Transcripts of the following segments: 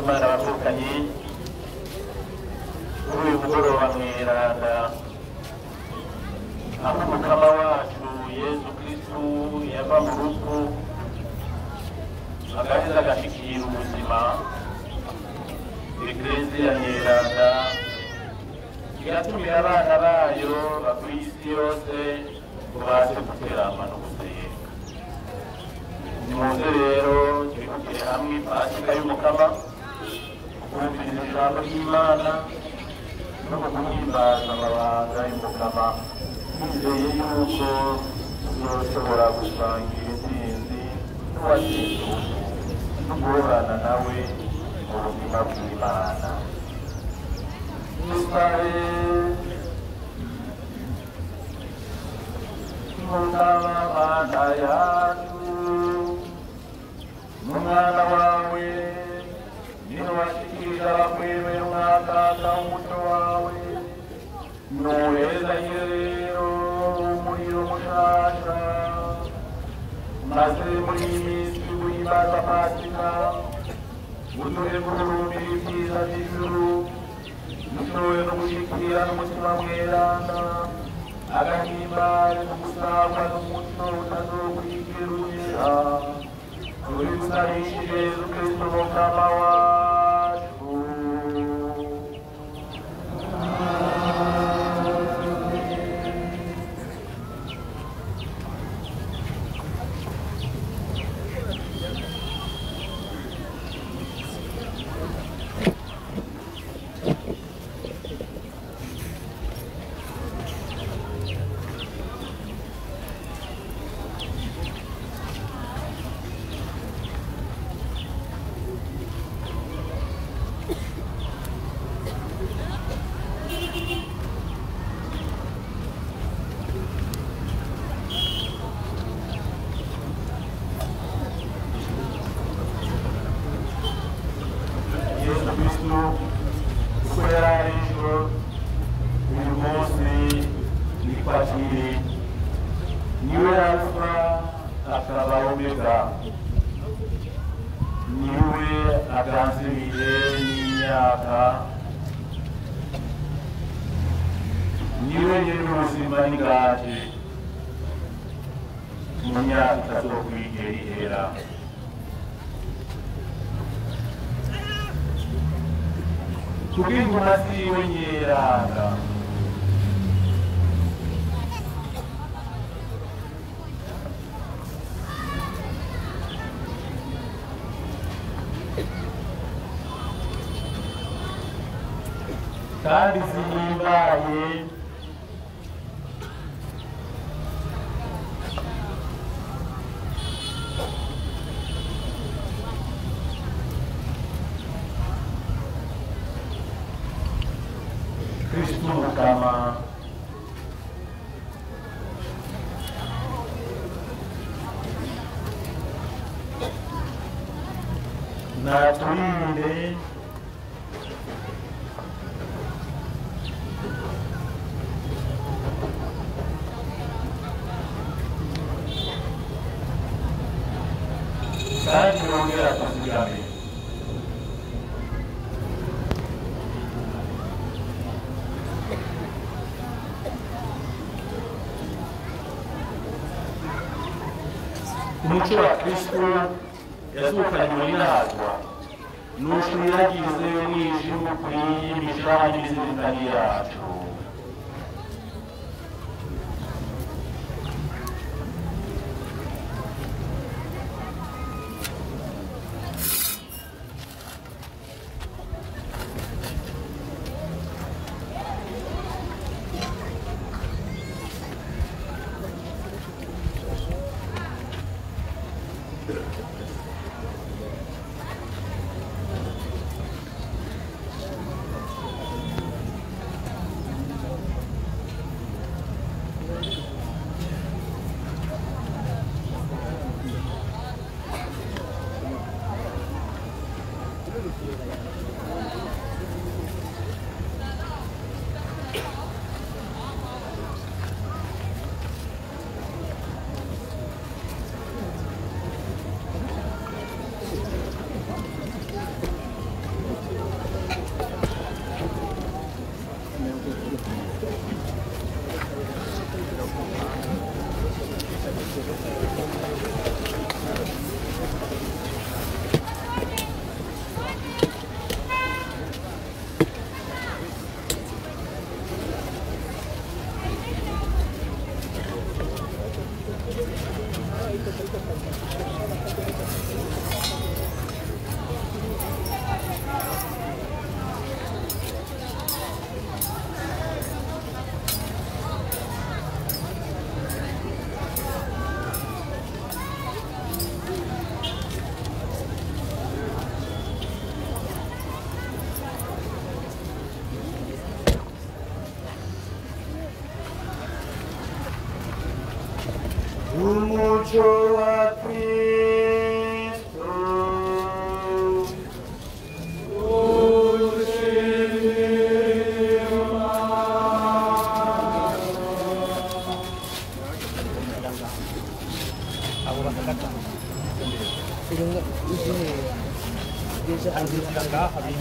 imana bavukanye kuri uyu mugoroba mweranda aho umukama wacu yezu kristu yava mu rupfu agaheza agashikira ubuzima ekleziya nyeranda igatumira abana bayo bakuri isi yose ngo baze guterama no gusenga nimuze rero twibukire hamwe pasika y'umukama kumviriza ijambo ry'imana no guhimbaza amabanga y'umukama twizeye yuko tuzoshobora gusangira intsinzi n'uwatsinze no guhorana nawe mu buzima bw'imana Israel mukama mana yacu n'umwana wawe niwe washikirije abakwemera umwakaka umuco wawe nuhezanye rero umuriro mushasha maze muri iyi minsi guhimbaza pasika uduhe guhurumbira ibyiza by'ijuru dushoboye no gushyikira n'umutima mweranda agahimbare no gusagwa n'umuco utazokwigera ugera turi gusabishije yezu kristo mukama wacu yesu kristo uko yari ari ejo uyu munsi niko akiri niwe alfa akaba omega niwe aganziriye n'imyaka niwe nyiri ubuzima n'ingati mu myaka itazokwigera ihera kubw'ingoma ziwe nyeranga kandi zihimbaye kristu mukama naturinde kandi yongera tuzigame umuco wa kristo yazukanywe n'inazwa nushwiragize umwijima ukwiye imishaha n'imizirikani yacu umuco wa kristo Sehingga di sini biasa ada tangga habis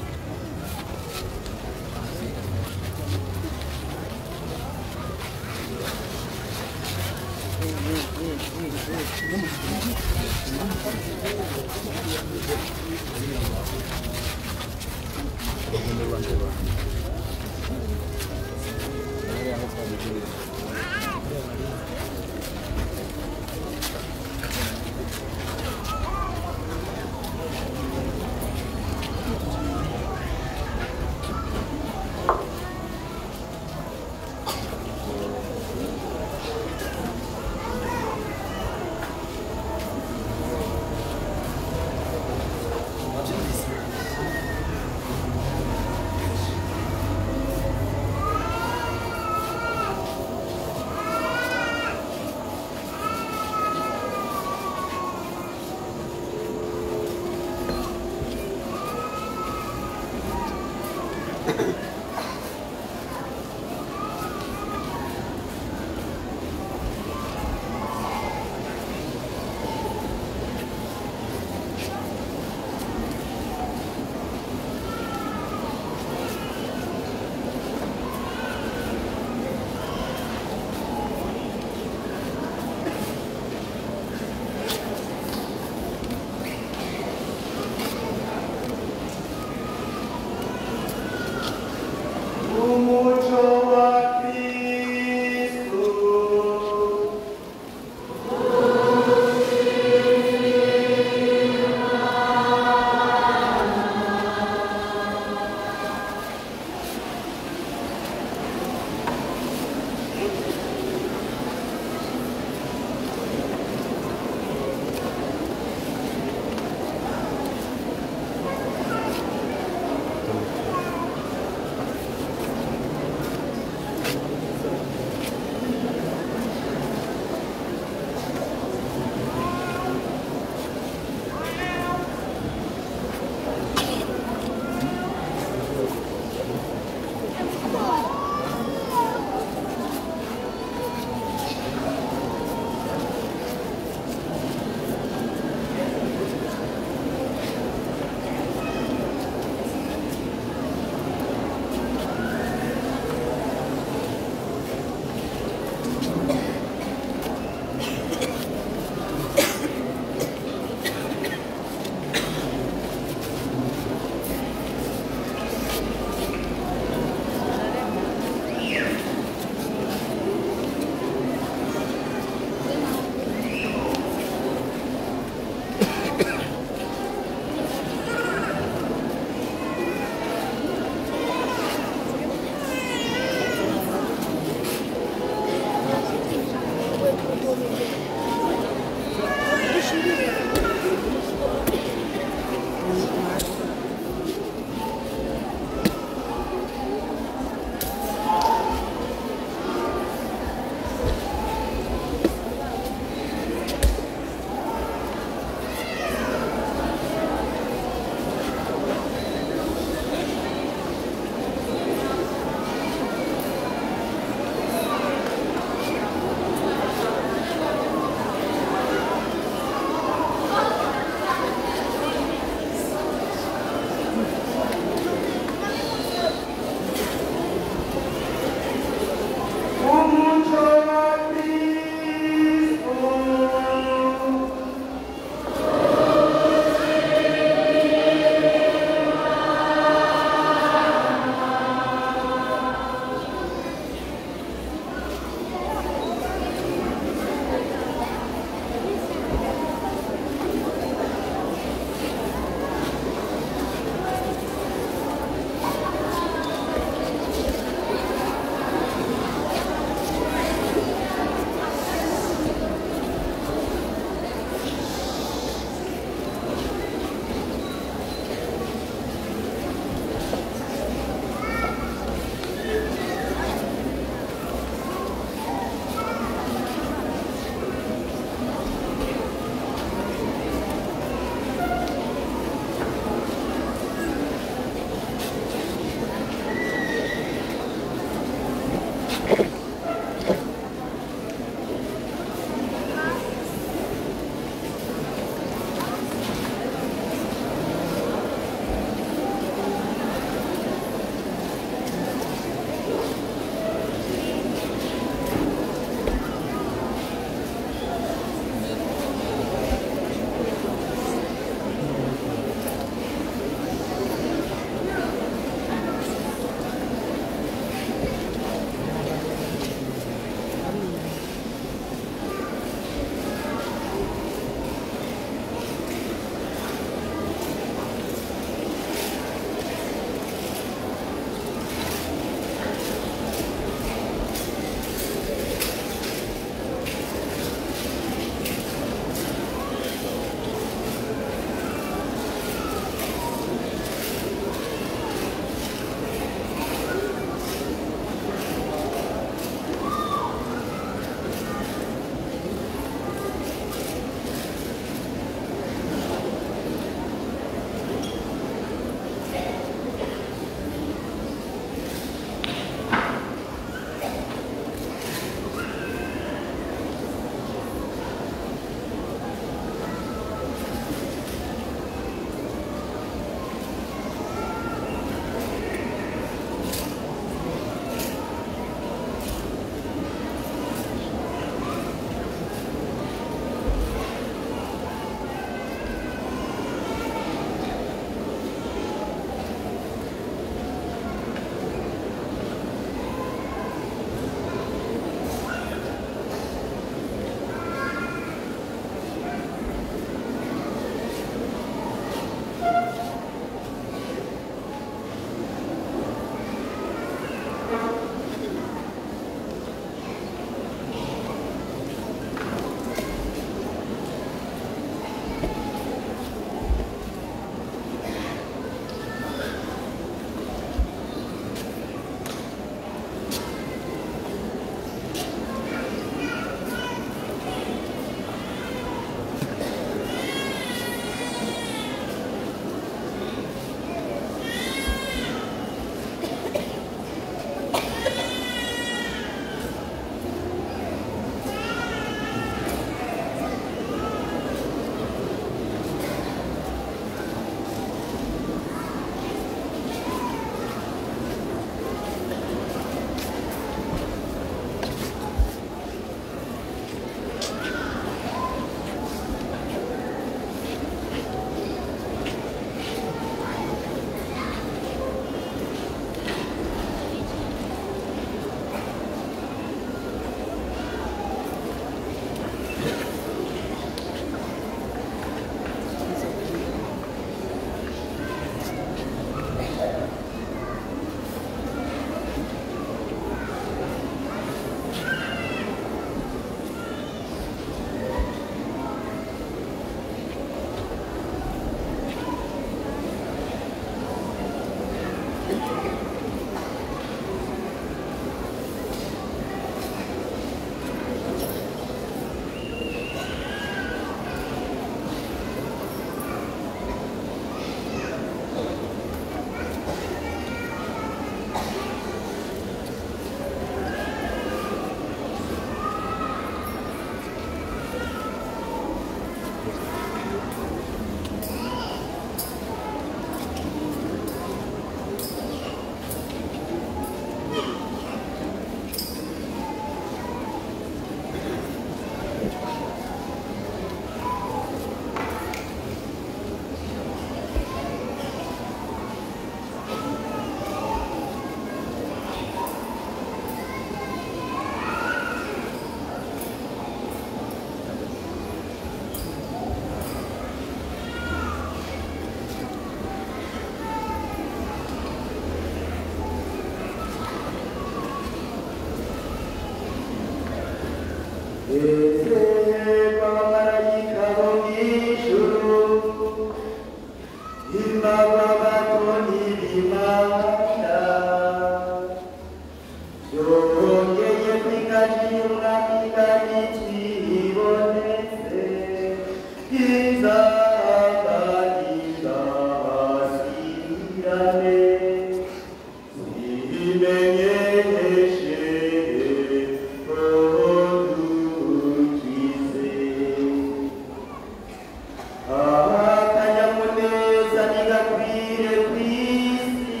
akanyamuneza ntigakwire ku isi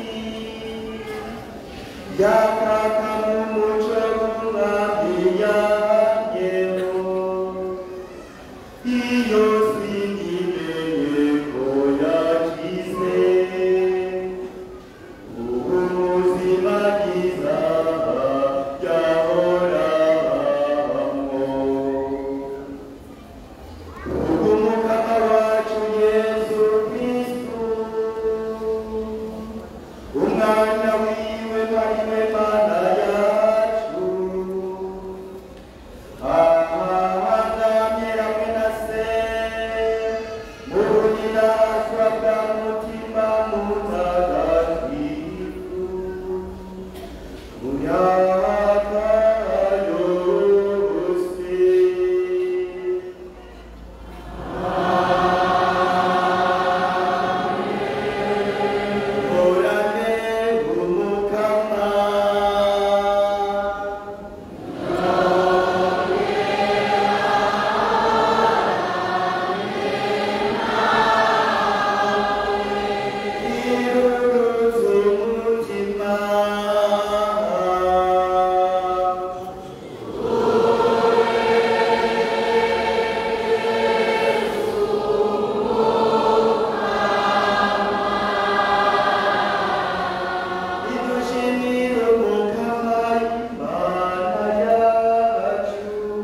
yakaka mu muco w'umwami yanyeho iyo singimenye ko yakize ubuzima bwiza yahoramwo umukama wacu yesu kristu umwana wiwe mariwe mana yacu ahagamye hamwe na se mu buninazwa bwa mutima mutagatifu mu myaka yose Orane umukama Irutse umutima idushimire umukama imana yacu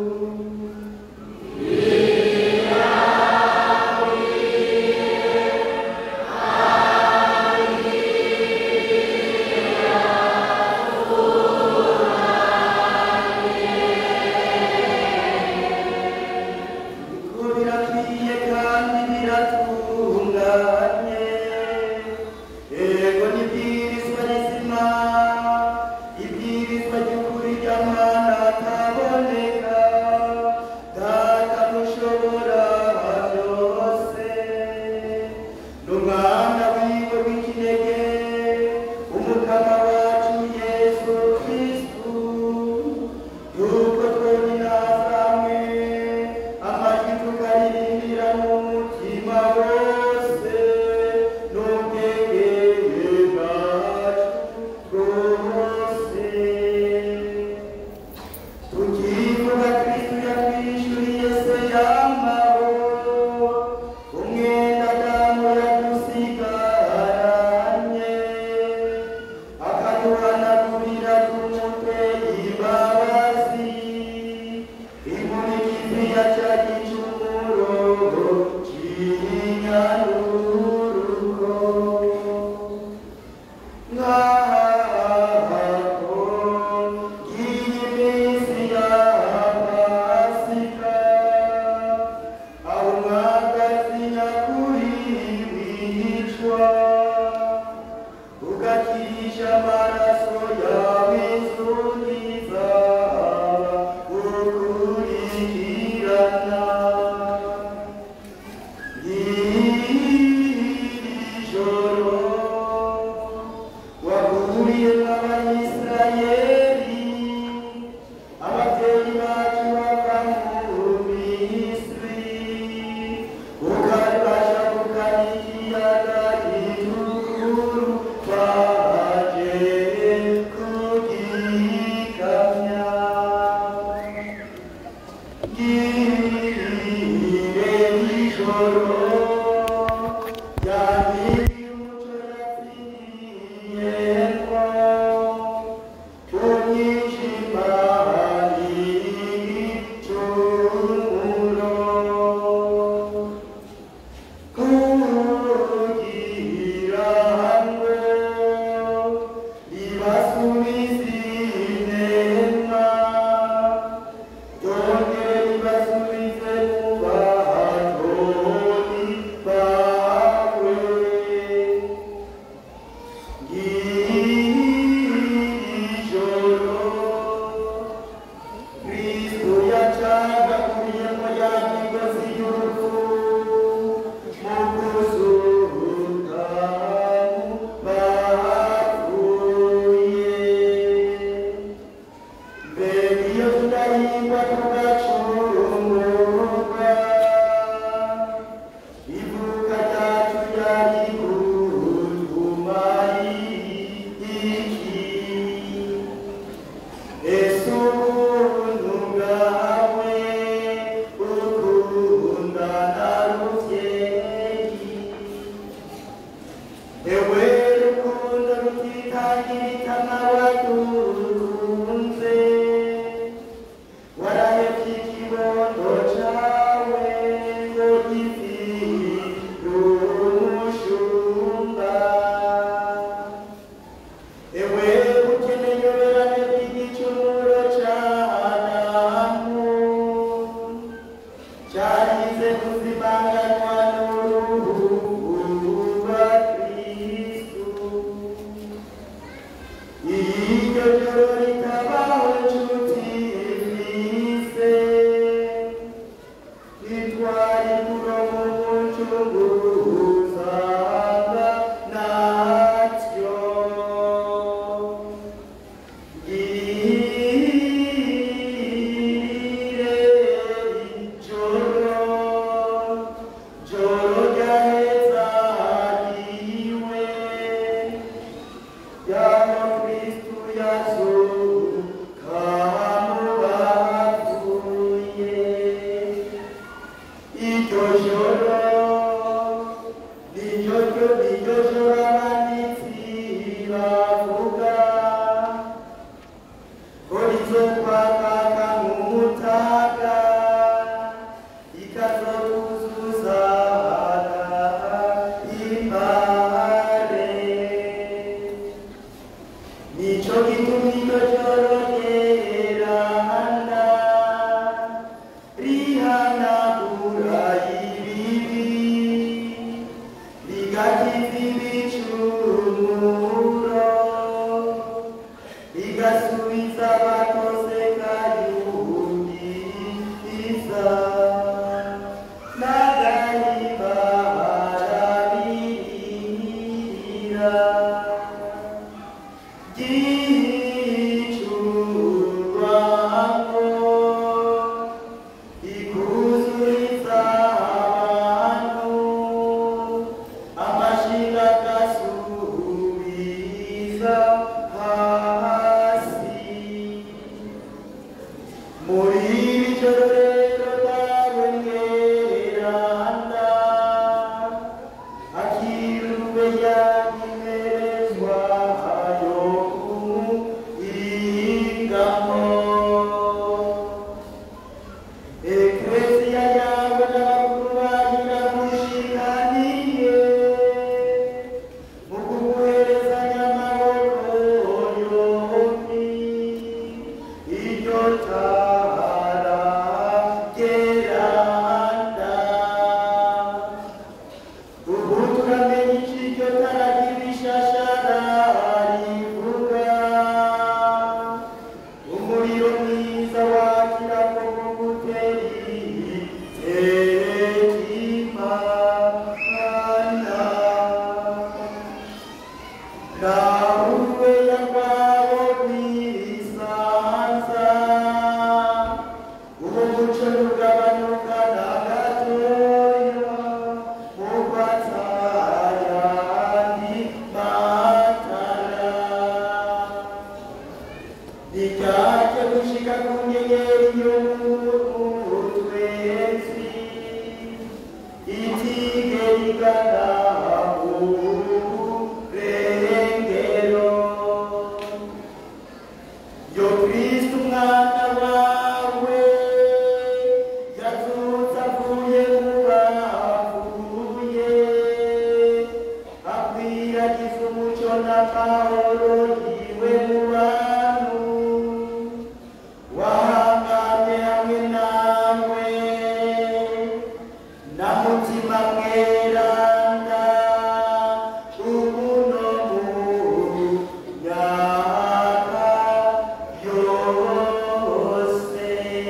ko birakwiye kandi biratunganye ego n'ibwirizwa rizima ibwirizwa ry'ukuri ry'amana ataboneka data mushobora byose n'umwana wiwe w'ikinege umukama wacu yesu kristu yuko twoninasamwe amajwi tukaririmbira mu mutima wose n'ubwenge bwacu bwose tukivuga kristu yatwishyuriye se yambaho umwenda damu yadusigaranye akaduhanagurira ku mutwe imbabazi inkurikizi ya cya gicumuro cy'inyarurugo nk'aho iyi minsi ya pasika aho umwagazi nyakuri wicwa ugakirisha amaraso yawe inzugiza ukurikirana ijoro wahuriye n'abayisirayeli ababyeyi bacu bava mu misiri ukabasha kugana ikiyaga gitukuru twaje kugikamya ngirire ijoro ryamiriye umuco yatsindiye iryo joro ritabaho nshuti mwise itwari kurongo umucunguzaga natyo girire ijoro joro ryahezaniwe yaba kristu yazuka mu bapfuye iryo joro niryo ryo niryo joro abanditsi bavuga ko rizokwakaka nk'umutaga ikazokuzuza impare nico gituma iryo joro ryerana rihanagura ibibi rigakiza ibicumuro rigasubiza abatose kayundi isa n'agahiba harabirira gicurwamo ikuzuriza abantu amashinga agasubiza hasi muri iri joro rero dawe mweranda akirwe yanyimerezwa yo kumwigamo eklesia yawe n'abakuru bayo iramushikaniye mu kuguherezanya amaboko yombi iryo tara geranda ubu turamenya iki iryo tara ry'ibishashara rivuga umuriro mwiza wakira ku muguteri terekimana nawe yakwabo kwisanza uwo muco nugabanuka na gatoya mukwatayandi matara rijyaje gushika ku nyenyeri y'umutwenzi itige rigana urengero yo kristu umwana wawe yazutse avuye mu bapfuye akwiragiza umuco n'amahoro yiwe mu bantu wahanganye hamwe nawe na mutima mweranda ubu no mu myaka yose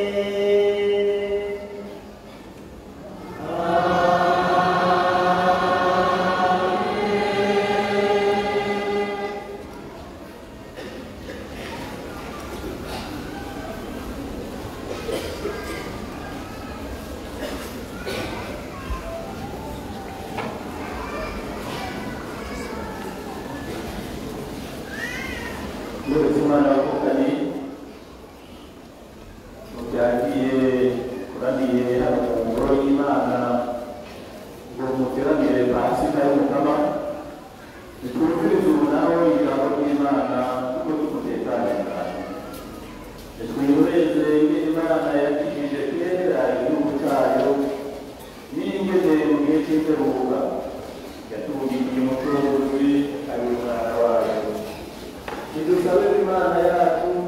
Mwese umwana wavukanye mubyagiye kuraniye hano mu ngoro y'Imana ngo muteranire pasika y'umukama nitwumvirize ubu nawe ijambo ry'Imana kuko tumutekanye cyane nitwihoreze ingene Imana yakijije kera igihugu cyayo n'ingene mu gihe cy'imperuka yatuburiye umucunguzi ari umwana wayo nidusabe imana yacu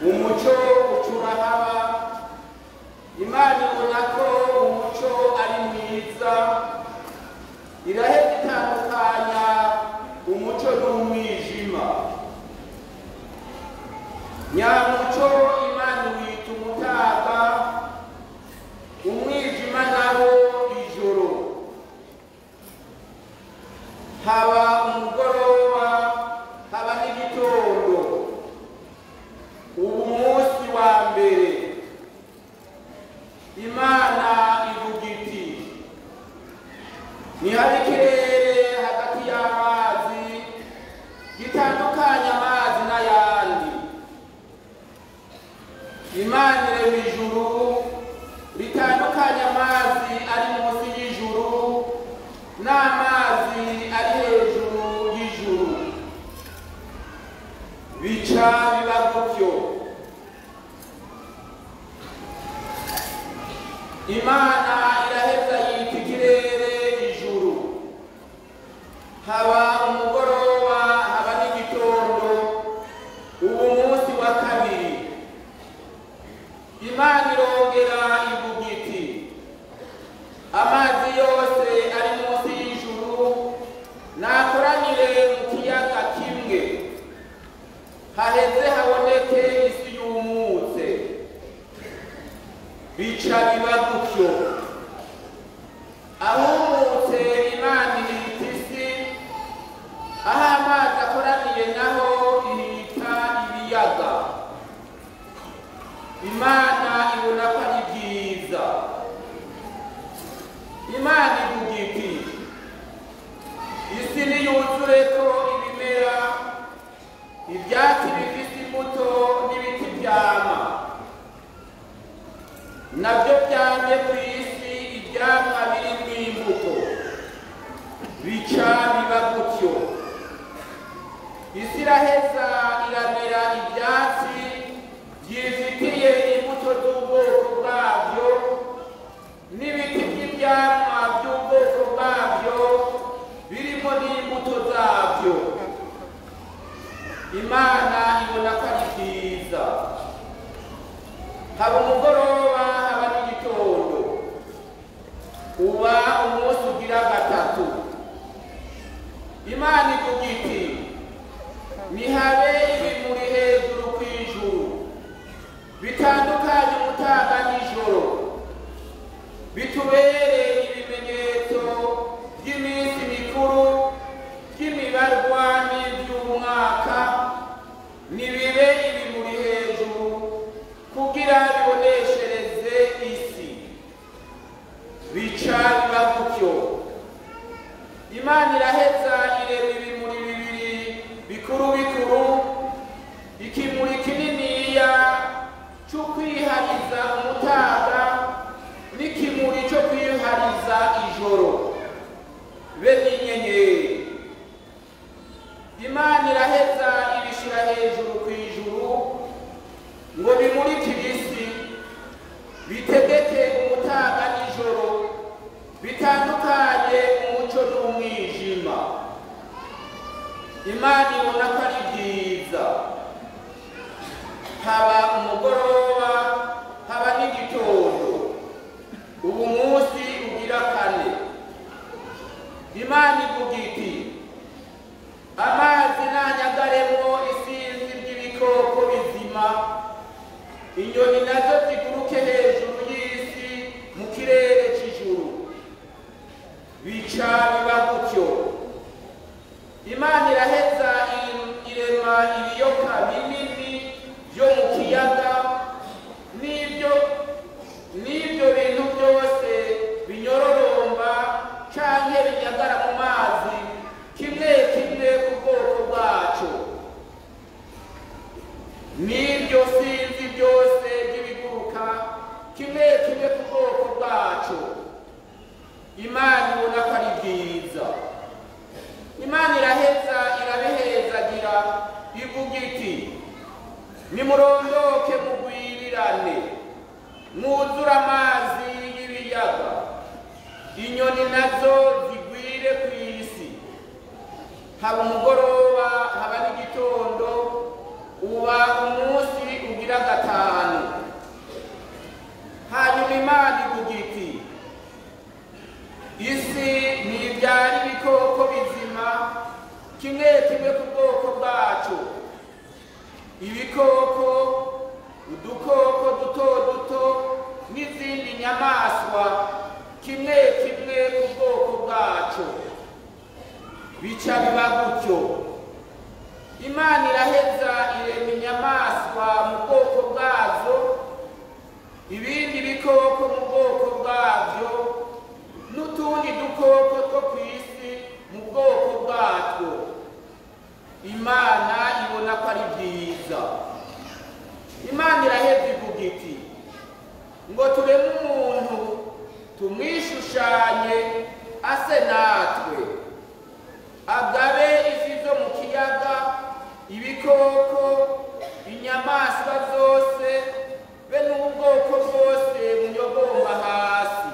umuco ucura haba imana ibona ko umuco ari mwiza iraheza itandukanya umuco n'umwijima nyamuco imana wita umutaga umwijima nawo ijoro haba umugoroba haba n'igitondo ubu munsi wa mbere imana ivuga iti ntihari ikirere hagati y'amazi gitandukanya amazi n'ayandi imana irema ijuru ritandukanya amazi ari munsi y'ijuru n'amazi ari hejuru y'ijuru bica biba gutyo imana iraheza yita ikirere ijuru haba umugoroba haba n'igitondo ubu munsi wa kabiri imana irongera ivuga iti amazi yose ari munsi y'ijuru nakoranire mu kiyaga kimwe haheze haboneke isi yumutse bica biba gutyo ahumutse imana ihita isi aho amazi akoraniye naho ihita ibiyaga imana ibona ko ari byiza imana ivuga iti isi niyuzure ko ibimera ibyatsi bifite imbuto n'ibiti byama nabyo byamye ku isi ibyamwa birimo imbuto bica biba gutyo isi iraheza iramera ibyatsi byifitiye imbuto z'ubwoko bwabyo n'ibiti by'ibyamwa by'ubwoko bwabyo birimo n'imbuto zabyo imana ibona ko ari byiza haba umugoroba haba n'igitondo uba umunsi ugira gatatu imana ivuga iti nihabe ibimuri hejuru ku ijuru bitandukanye umutaga n'ijoro bitubere ibimenyetso by'iminsi mikuru by'imibarwa n'iby'umwaka nibibe ibimuri hejuru kugira biboneshereze isi bica biba gutyo imana iraheza irema ibimuri bibiri bikuru bikuru ikimuri kininiya cyo kwihariza umutaga n'ikimuri cyo kwihariza ijoro be n'inyenyeri imana iraheza ibishyira hejuru ku ijuru ngo bimurikire isi bitegeke umutaga n'ijoro bitandukanye umuco n'umwijima imana ibona ko ari byiza haba umugoroba haba n'igitondo ubu munsi ugira kane imana ivuga iti amazi nanyagaremo isinzi ry'ibikoko bizima inyoni nazo ziguruke hejuru y'isi mu kirere cy'ijuru bica biba gutyo imana iraheza i- irema ibiyoka binini byo mu kiyaga n'ibyo n'ibyo bintu byose binyororomba canke binyagara mu mazi kimwe kimwe ku bwoko bwaco n'ibyo sinzi byose by'ibiguruka kimwe kimwe ku bwoko bwaco imana ibona ko ari byiza imana iraheza irabihezagira ivuga iti nimurondoke mugwirirane mwuzure amazi y'ibiyaga inyoni nazo zigwire ku isi haba umugoroba haba n'igitondo uba umunsi ugira isi ntibyara ibikoko bizima kimwe kimwe ku bwoko bwacu ibikoko udukoko duto duto n'izindi nyamaswa kimwe kimwe ku bwoko bwacu bica biba gutyo imana iraheza irema inyamaswa mu bwoko bwazo ibindi bikoko mu bwoko bwabyo n'utundi dukoko two ku isi mu bwoko bwatwo imana ibona ko ari byiza imana iraheza ivuga iti ngo tureme umuntu tumwishushanye ase natwe agabe ifi zo mu kiyaga ibikoko inyamaswa zose be n'ubwoko bwose bunyogomba hasi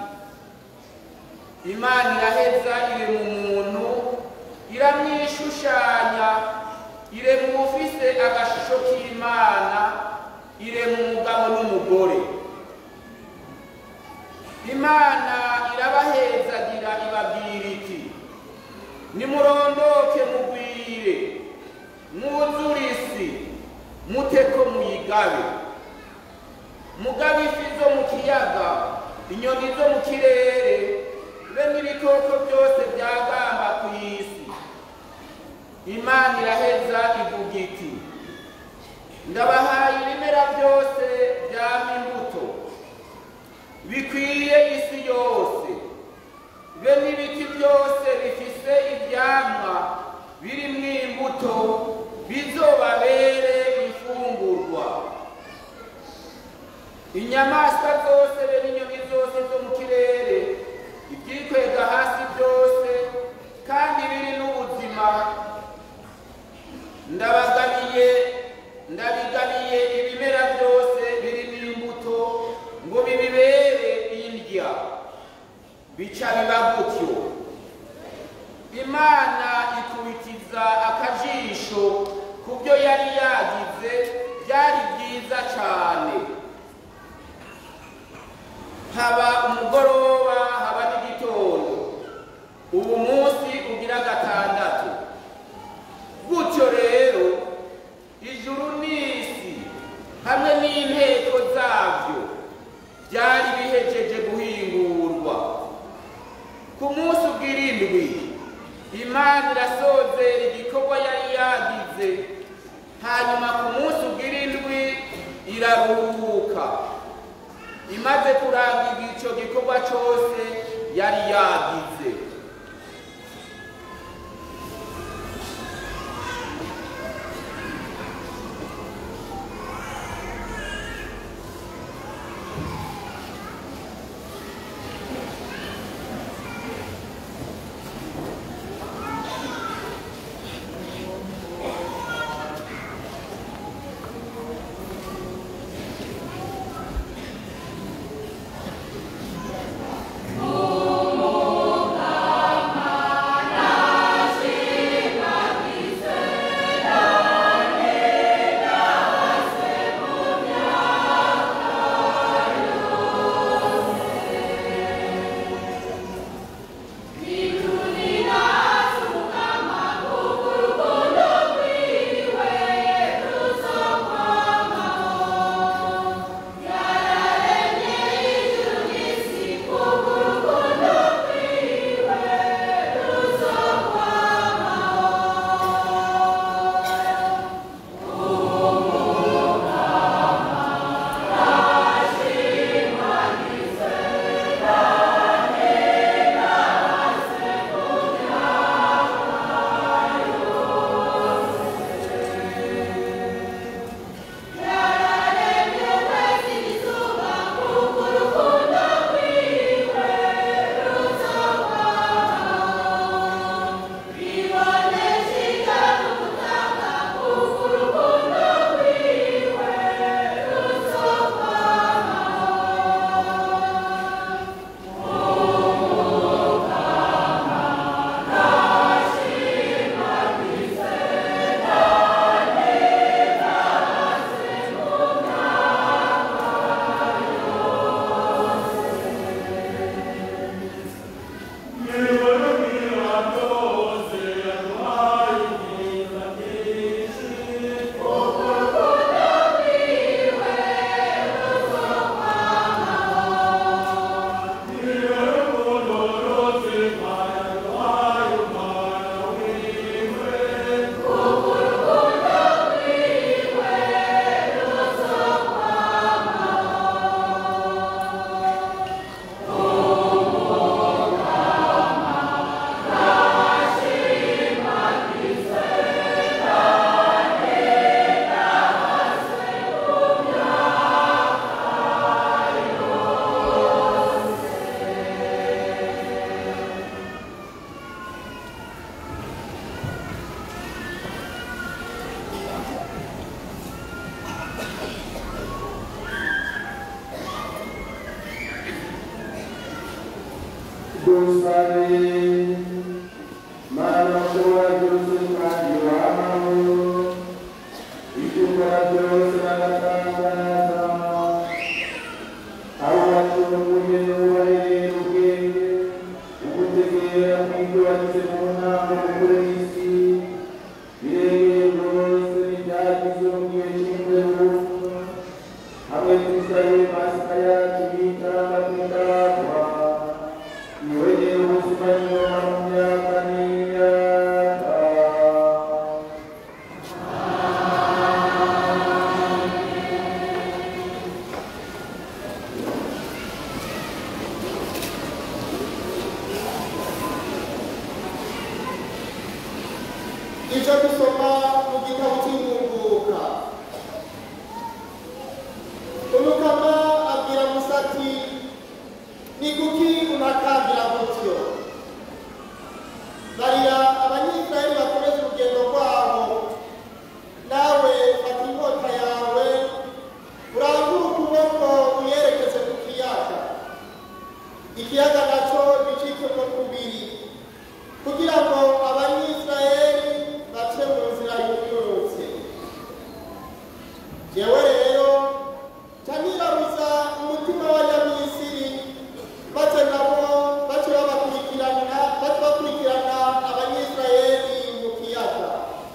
imana iraheza irema umuntu iramwishushanya irema uwufise agashusho k'imana irema umugabo n'umugore imana irabahezagira ibabwira iti nimurondoke mugwire mwuzure isi muteko muyigabe mugabe ifi zo mu kiyaga inyoni zo mu kirere be n'ibikoko byose byagamba ku isi imana iraheza ivuga iti ndabahaye ibimera byose byama imbuto bikwiye isi yose be n'ibiti byose bifise ivyamwa birimwo imbuto bizobabere imfungurwa inyamaswa zose be n'inyoni zose zo mu kirere ibyikwega hasi byose kandi biri n'ubuzima ndabagabiye ndabigabiye ibimera byose biri n'imbuto ngo bibibere indya bica biba gutyo imana ikubitiza akajisho ku byo yari yagize byari byiza cyane haba umugoroba haba n'igitondo ubu munsi ugira gatandatu gutyo rero ijuru n'isi hamwe n'inteko zabyo byari bihejeje guhingurwa ku munsi ubw'irindwi imana irasozera igikorwa yari yagize hanyuma ku munsi ubw'irindwi iraruhuka imaze kurangiza icyo gikorwa cyose yari yagize Umugambi dusabe mana ushobora byose kandi wamahoro ibyo ukora byose n'agatangaza aho wacunguye ubarerera ubwenge ugutegera mw'ibyo wagize mu nama mukuru w'isi birebeye rwose n'ibyagize mu gihe cy'imperuka hamwe tusabe pasika yacu y'itarama tw'indatwa niwegere ubuzima nyuma mu myaka n'imyaka icyo dusoma mu gitabo cy'ingunguka umukama abwira musa ati ni kuki unakambira gutyo barira abanyisirayeli bakomeze urugendo rwabo nawe fata inkota yawe urangure ukuboko uyerekeze ku kiyaga ikiyaga nacyo gicikemo kubiri kugira ngo abanyisirayeli bace mu nzira y'umunsi jewe rero ca nirabuza umutima w'abanyamisiri maze nabo bace babakurikirana bace bakurikirana abanyisirayeli mu kiyaga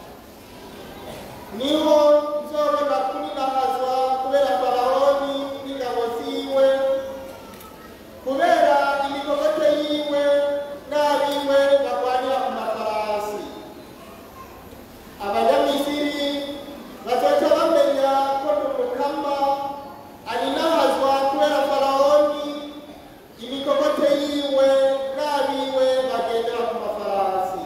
niho nzobona kuninahazwa kubera farahoni n'ingabo ziwe kubera imigogote yiwe n'abiwe barwanira ku mafarasi abanyamisiri bazoca bamenya ko ni umukama aninahazwa kubera farahoni imigogote yiwe n'abiwe bagendera ku mafarasi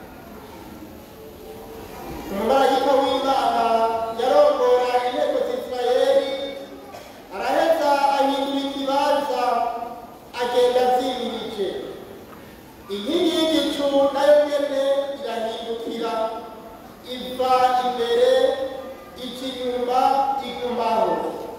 umumarayika w'imana yarongora inteko z'isirayeli araheza ahindura ikibanza agenda azimirije inkingi y'igicu nayo nyene irahindukira iva imbere ica inyuma igumaho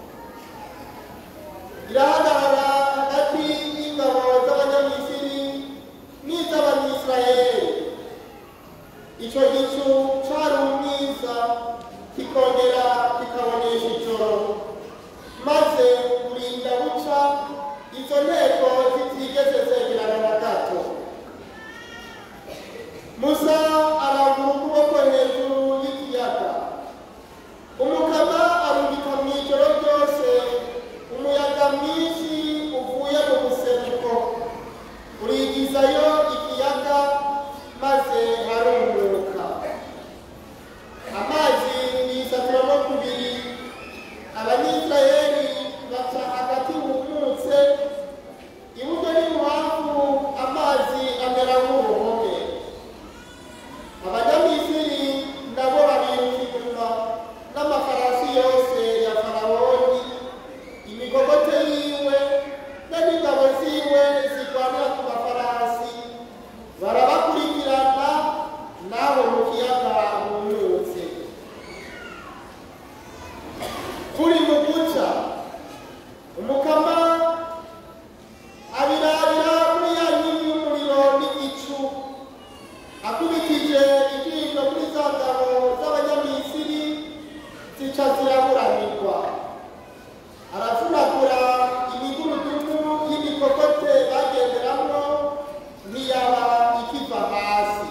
irahagarara hagati y'ingabo z'abanyamisiri n'iz'abanyisirayeli icyo gicu cari umwiza kikongera kikabonesha ijoro maze burinda buca izo nteko zitigeze zegerana na gato musa arangura ukuboko hejuru y'ikiyaga umukama arungika mu ijoro ryose umuyaga mwinshi uvuye mu buseruko urigizayo ikiyaga maze harumuka amazi yisaturamo kubiri abanyisirayeli baca hagati humutse iburyo n'ibuhamvu amazi amera nk'uruhome abanyamisiri nabo babiruka inyuma n'amafarasi yose ya farahoni imigogote yiwe be n'ingabo ziwe zirwanira ku mafarasi barabakurikirana naho mu kiyaga humutse kuri mu guca umukama abirabira muri ya nkingi y'umuriro n'igicu akubitije ijisho kuri za ngabo z'abanyamisiri zica ziraburanirwa aravunagura imigurudumu y'imikokote bagenderamwo ntiyaba ikiva hasi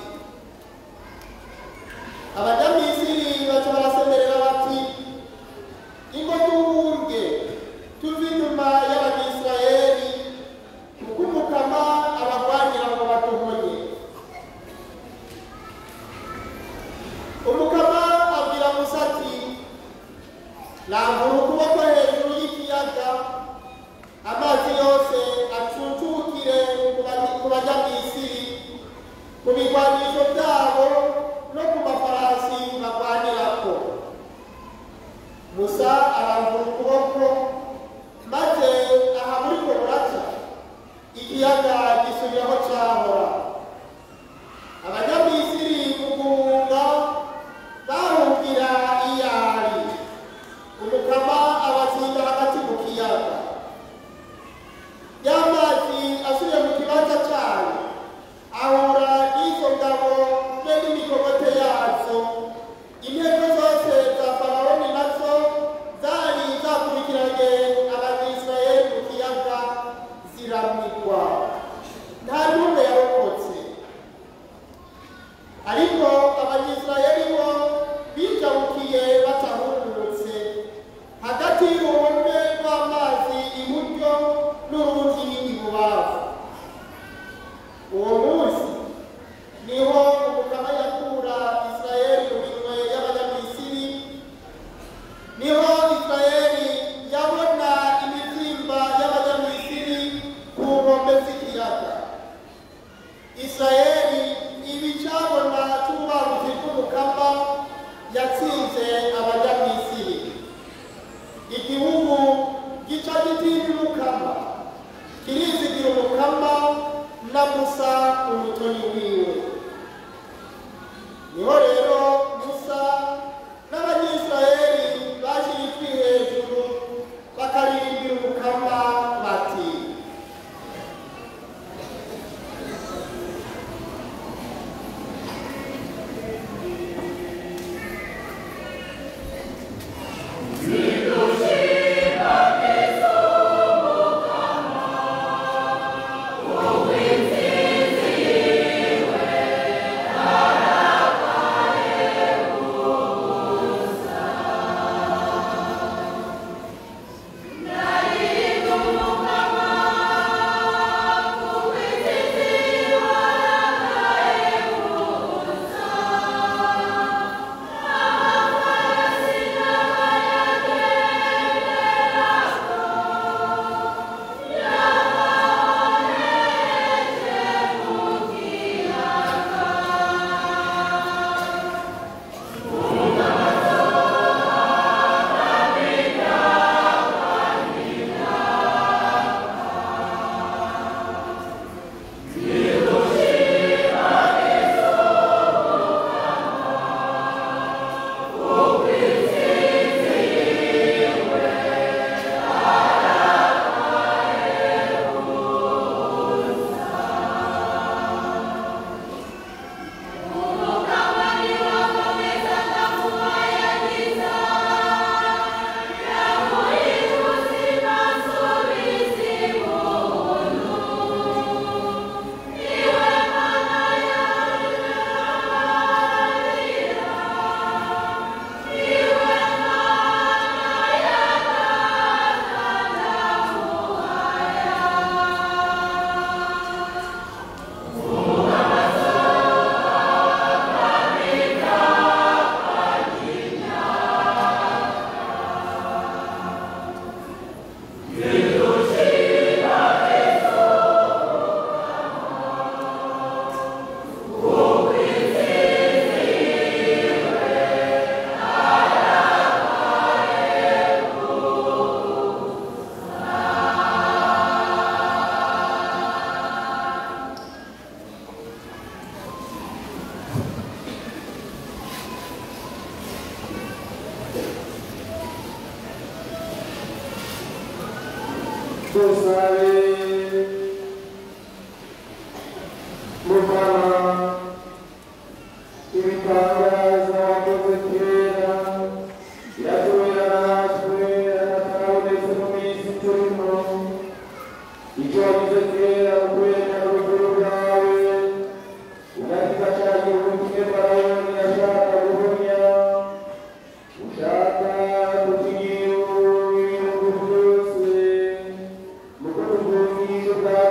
abanyamisiri baca barasemerera bati ingo duhunge tuve inyuma y'abanyisirayeli kuko umukama abagwanira ngo baduhonye umukama abwira musa ati rambura ukuboko hejuru y'ikiyaga amazi yose acuncukire ku bany- ku banyamisiri ku bigwanisho byabo no ku mafarasi barwanirako musa arambura ukuboko maze aha muri ko buraca ikiyaga gisubiraho cyahora abanyamisiri mu guhunga bahungira iyari umukama abazinga hagati mu kiyaga y'amazi asubiye mu kibanza cyayo agaciro ubumwe bw'amazi iburyo n'urundi ibubafu uwo munsi niho umukama yakura isirayeli mu minwe y'abanyamisiri niho isirayeli yabona imibyimba y'abanyamisiri ku nkombe z'ikiyaga isirayeli ibicabona cy'ububanguzi bw'umukama yatsinze abanyamisiri igihugu gica gitinya umukama kirizigira umukama na musa umutoni wiwe niho rero musa n'abanyisirayeli bashyira ijwi hejuru bakaririmbira umukama bati dusabe muvana ibitangaza wakoze kera biratubera natwe atakabonetse mu minsi turimo icyo wagize kera mu kwemera urugero bwawe ugahita cya gihugu kimwe farayoni yashaka guhumya ushaka kukigira ibihugu byose mu kutuvugisha bwa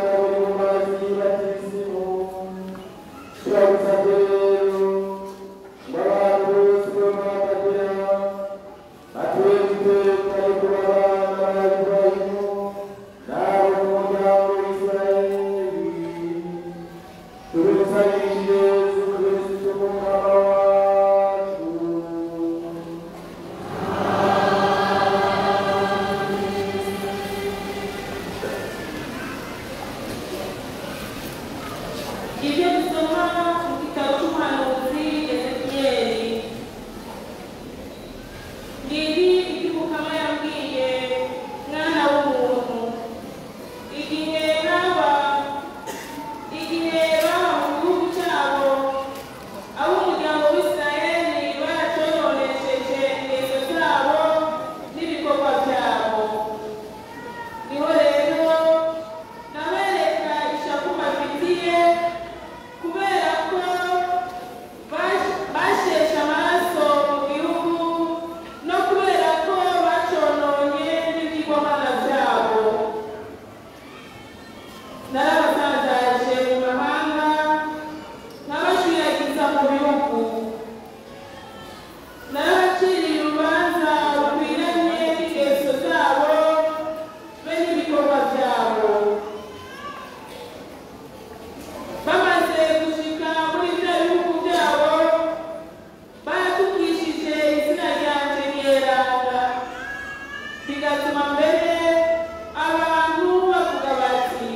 bigatuma mbere abantu bavuga bati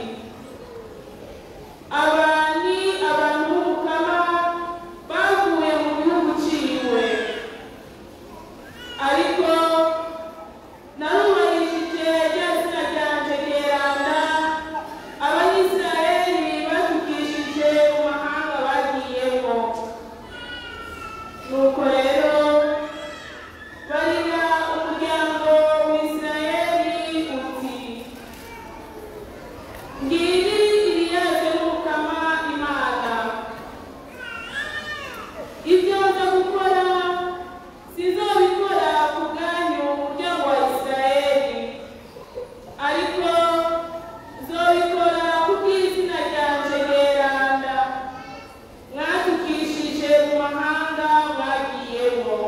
aba ni abantu b'umukama bavuye mu gihugu ciwe ariko narubahishije rya zina ryanje ryeranda abayisiraheli batukishije mu mahanga bagiyemo nuko rero barira umuryango w'isirayeli uti ngiri iriyaze n'umukama imana ibyo nza gukora sinzabikora ku bwanyu umuryango wa isirayeli ariko nzobikora kubw'izina ryanje ryeranda mwatukishije mu mahanga mwagiyemo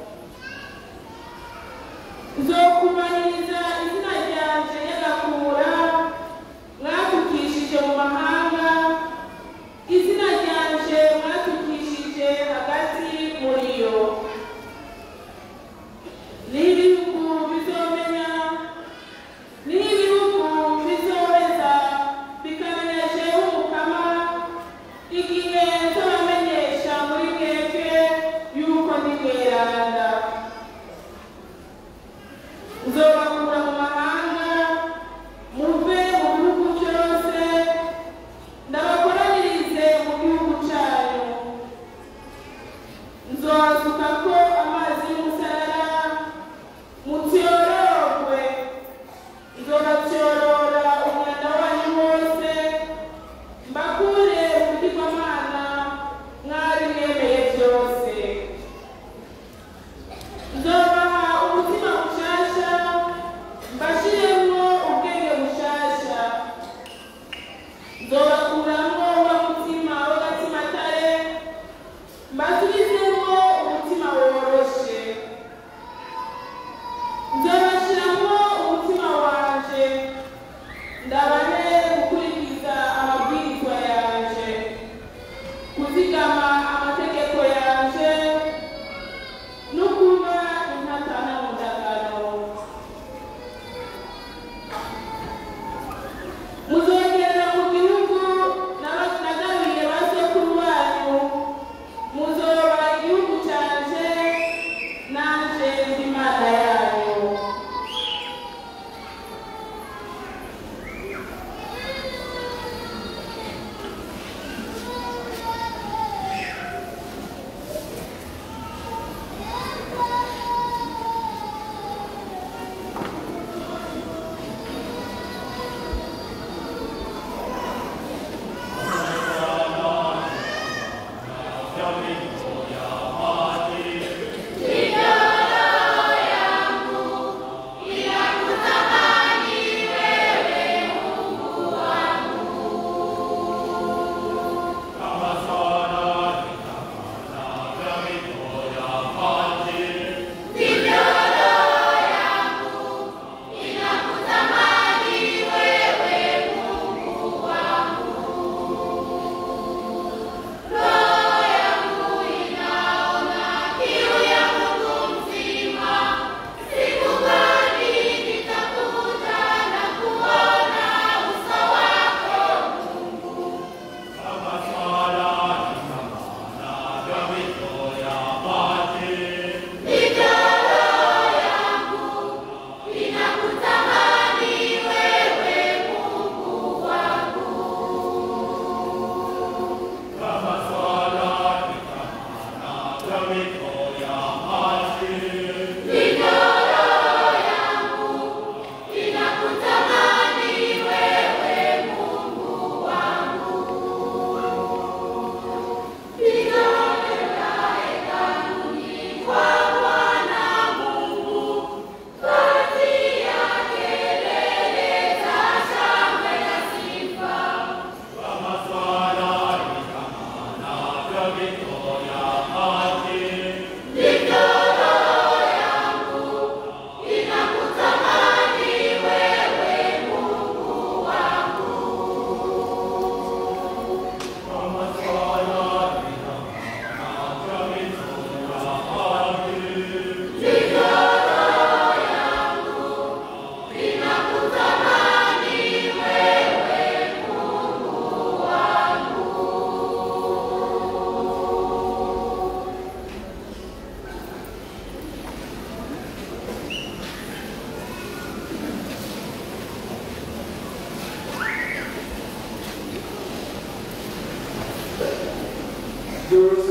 nzokumaniriza izina ryanje nyagakura mwatukishije mu mahanga izina ryanje mwatukishije hagati muri yo n'ibihugu bizomenya n'ibihugu bizobeza bikamenyesha umukama igihe nzabamenyesha muri mwebwe yuko ndi mweranda nzoba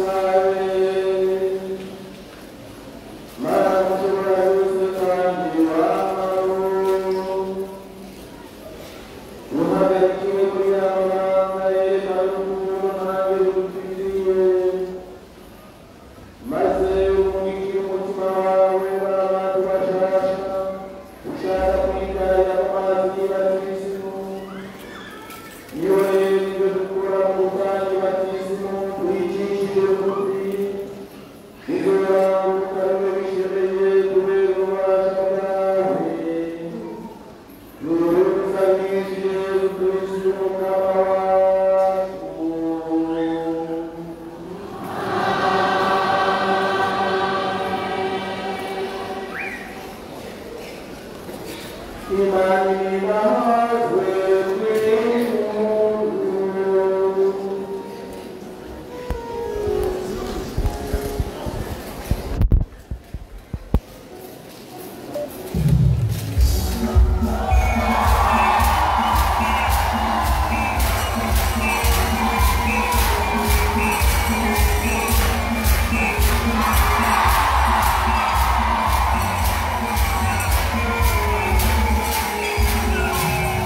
Imana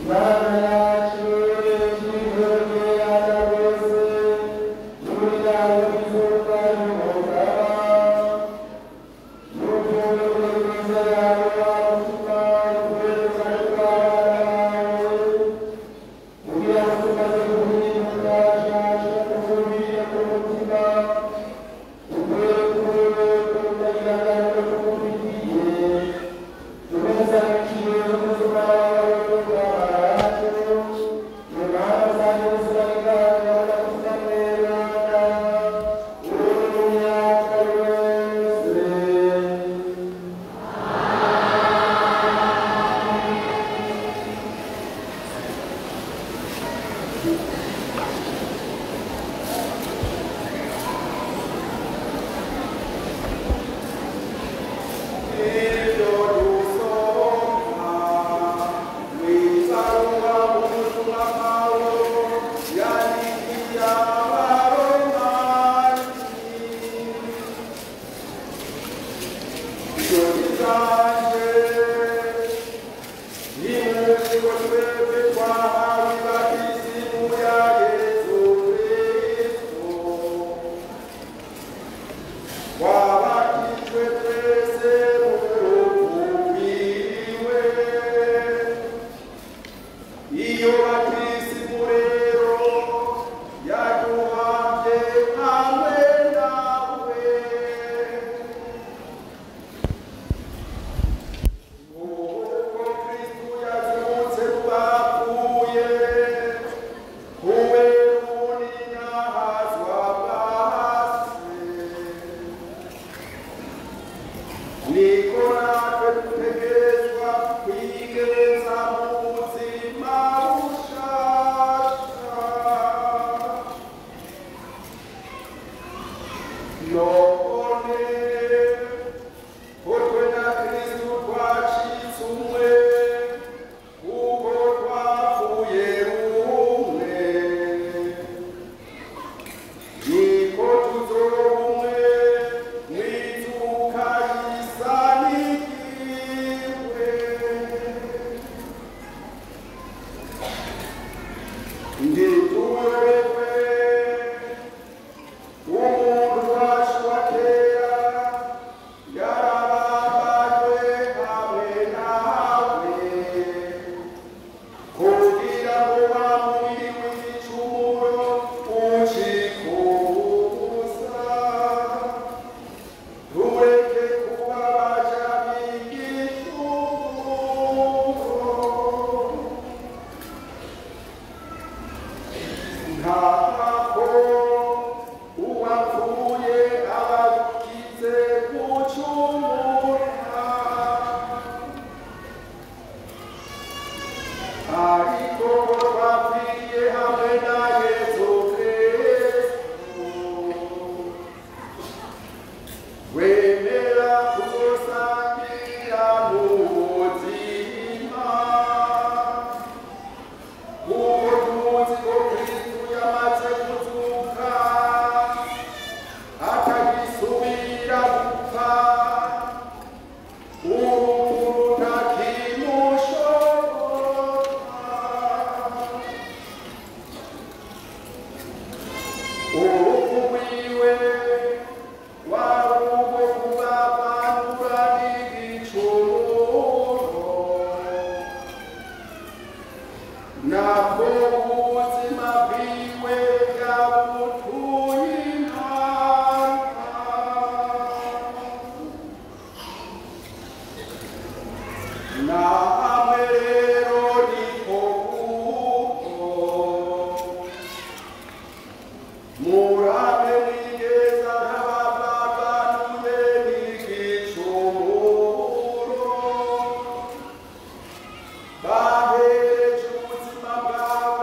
bahereje ubuzima bwawe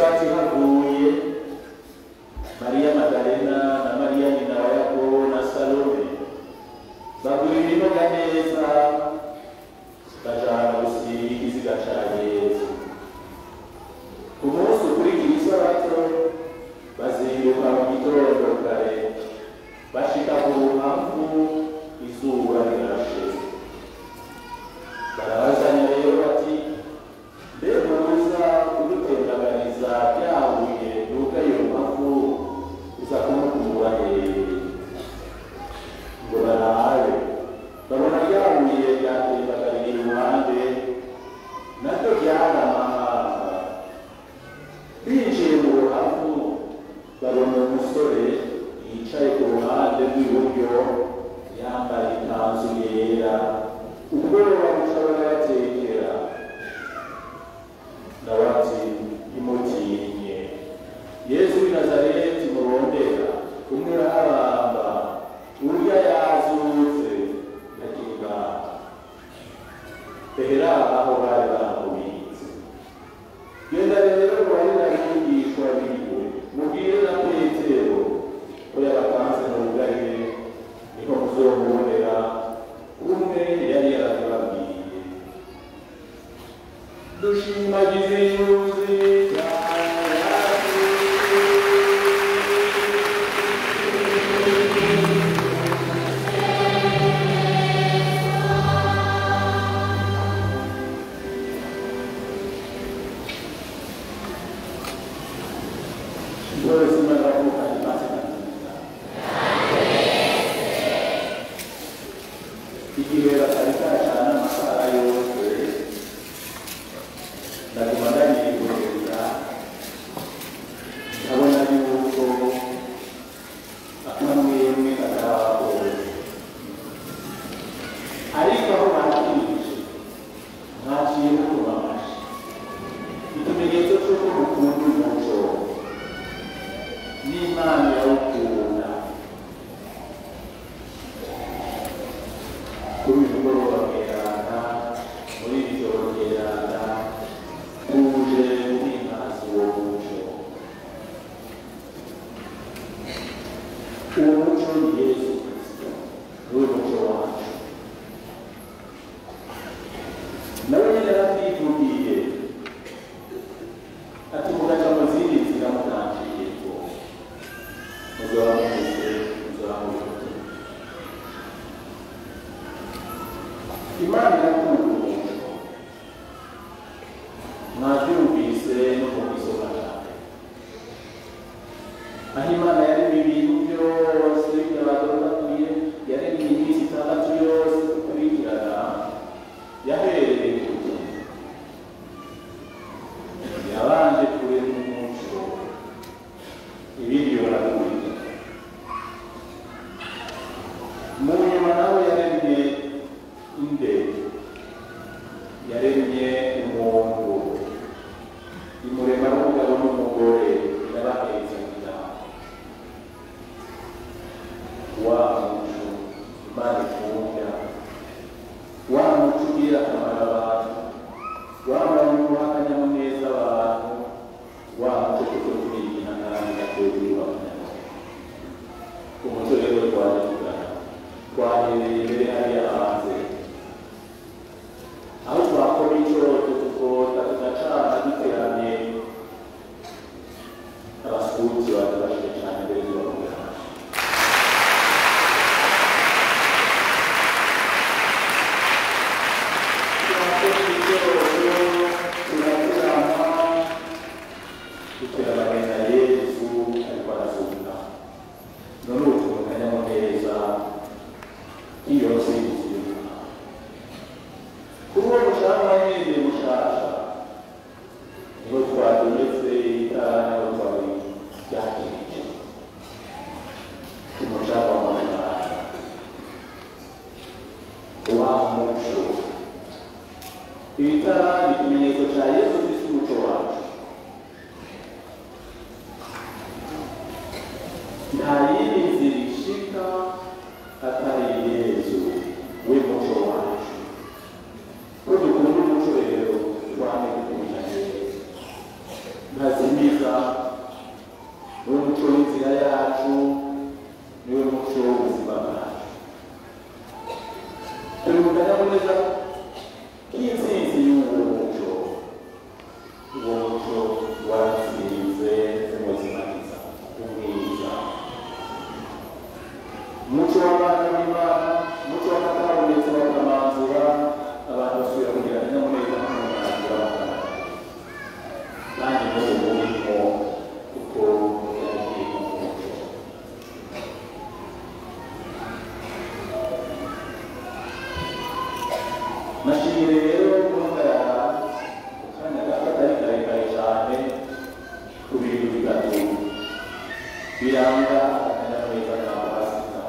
isabato ihaguye mariya magalena na mariya nyina wa yakobo na salome bagura ibinoga neza bajana gusiga ikiziga ca yesu ku munsi ukurikira isabato bazinduka mu gitondo kare bashika ku ruhamvu izuba rirashe barabazanya rero bati mbega uza kudutendaganiza byahuye nuko ayo mpamvu uza kumukura hehe ngo barabe babona ryahuye ryatembagariye iruhande naryo ryaramahanga binjiye mu ruhavu babona umusore yicaye ku ruhande rw'iburyo yambaye ikanzu yera ubwoba buca barabatekera nawe ati ntimutinye yesu w'i nazareti murondera umwe arahabamba urya yazutse ndakiga ehera aho bari bamubitse genda rero mubarira abigishwa biwe mubwire na petero ko yabatanze mu bugarire niho muzomubonera umwe yari yaratubabwiye dushimagize yuzi Dove si manda la bocca di igihe batarikacana amasaha yose ndaguma ndayigurira nkabona yuko akamwemwe katabakoze ariko aho bakirije mwaciye mukuma amashi ikimenyetso cy'uko mukunda umuco n'imana irawukunda kuri uyu mugoroba mweranda muri iri joro mweranda tuje guhimbaza uwo muco uwo muco ni yesu kirisito niwe muco wacu nawe nyine yaratwivugiye ati mugaca mu zindi nzira mutangiye ko muzaba mugize muzaba mugize imana irakunda umuntu mwabyumvise no mu isoma cyane aho imana yaremye ibintu byose byabagororatuye yaremye iminsi itandatu yose gukurikirana yahereye ku kintu yabanje kurema umuco ibindi barakurikira mu nyuma nawe yaremye indege yaremye umuntu imurema n'umugabo n'umugore yabahetse kugira wa muco imana ikunda wa muco ugirira akamaro abantu wa muntu uha akanyamuneza abantu wa muco kuko tumenya kandi gategurwa abanyarwanda umuco rero twajya twahereye imbere hariya hanze aho twakora icyorezo tukota tugacana duteranye abasuhuzi badufashije cyane mbere y'ubavuga twakora icyorezo turaterana duteranye na yesu ariko arazuka none ubu tubona akanyamuneza iyo nsinzi kuri uwo mushahara nyine mushasha niho twadometse itara niho twari ryakirije umushahara w'amafaranga wa muco itara ni ikimenyetso cya yesu kristo umuco wacu nta yindi nzira ishika atari yesu we muco wacu ko dukunda umuco rero twame gukunda neza ntazimiza kanyamuneza k'intsinzi y'uwo muco uwo muco watsinze umuzimagiza umwiza umuco w'abana b'imana umuco w'akatabonetse bakamanzura abantu basubira kugira akanyamuneza n'umunangira bakanaga kandi n'ubu burimo kuko yagiye mu muco nashimire rero guhagarara mu kanya gato atari karekare cyane ku bintu bitatu biranga akanyamuneza ka pasika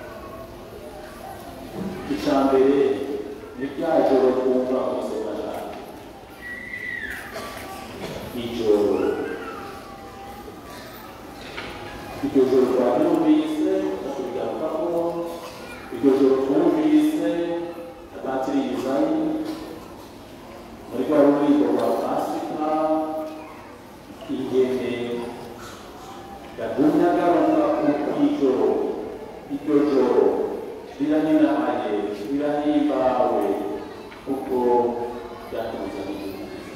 icya mbere ni rya joro twumva mu isoma cyane ijoro iryo joro twaryumvise tukabigarukamo iryo joro twumvise patiri Izayi muri rwa ruririmbo rwa pasika ingene yagumye agaruka ku ijoro iryo joro riraninahaye rirahimbawe kuko ryatuzaniye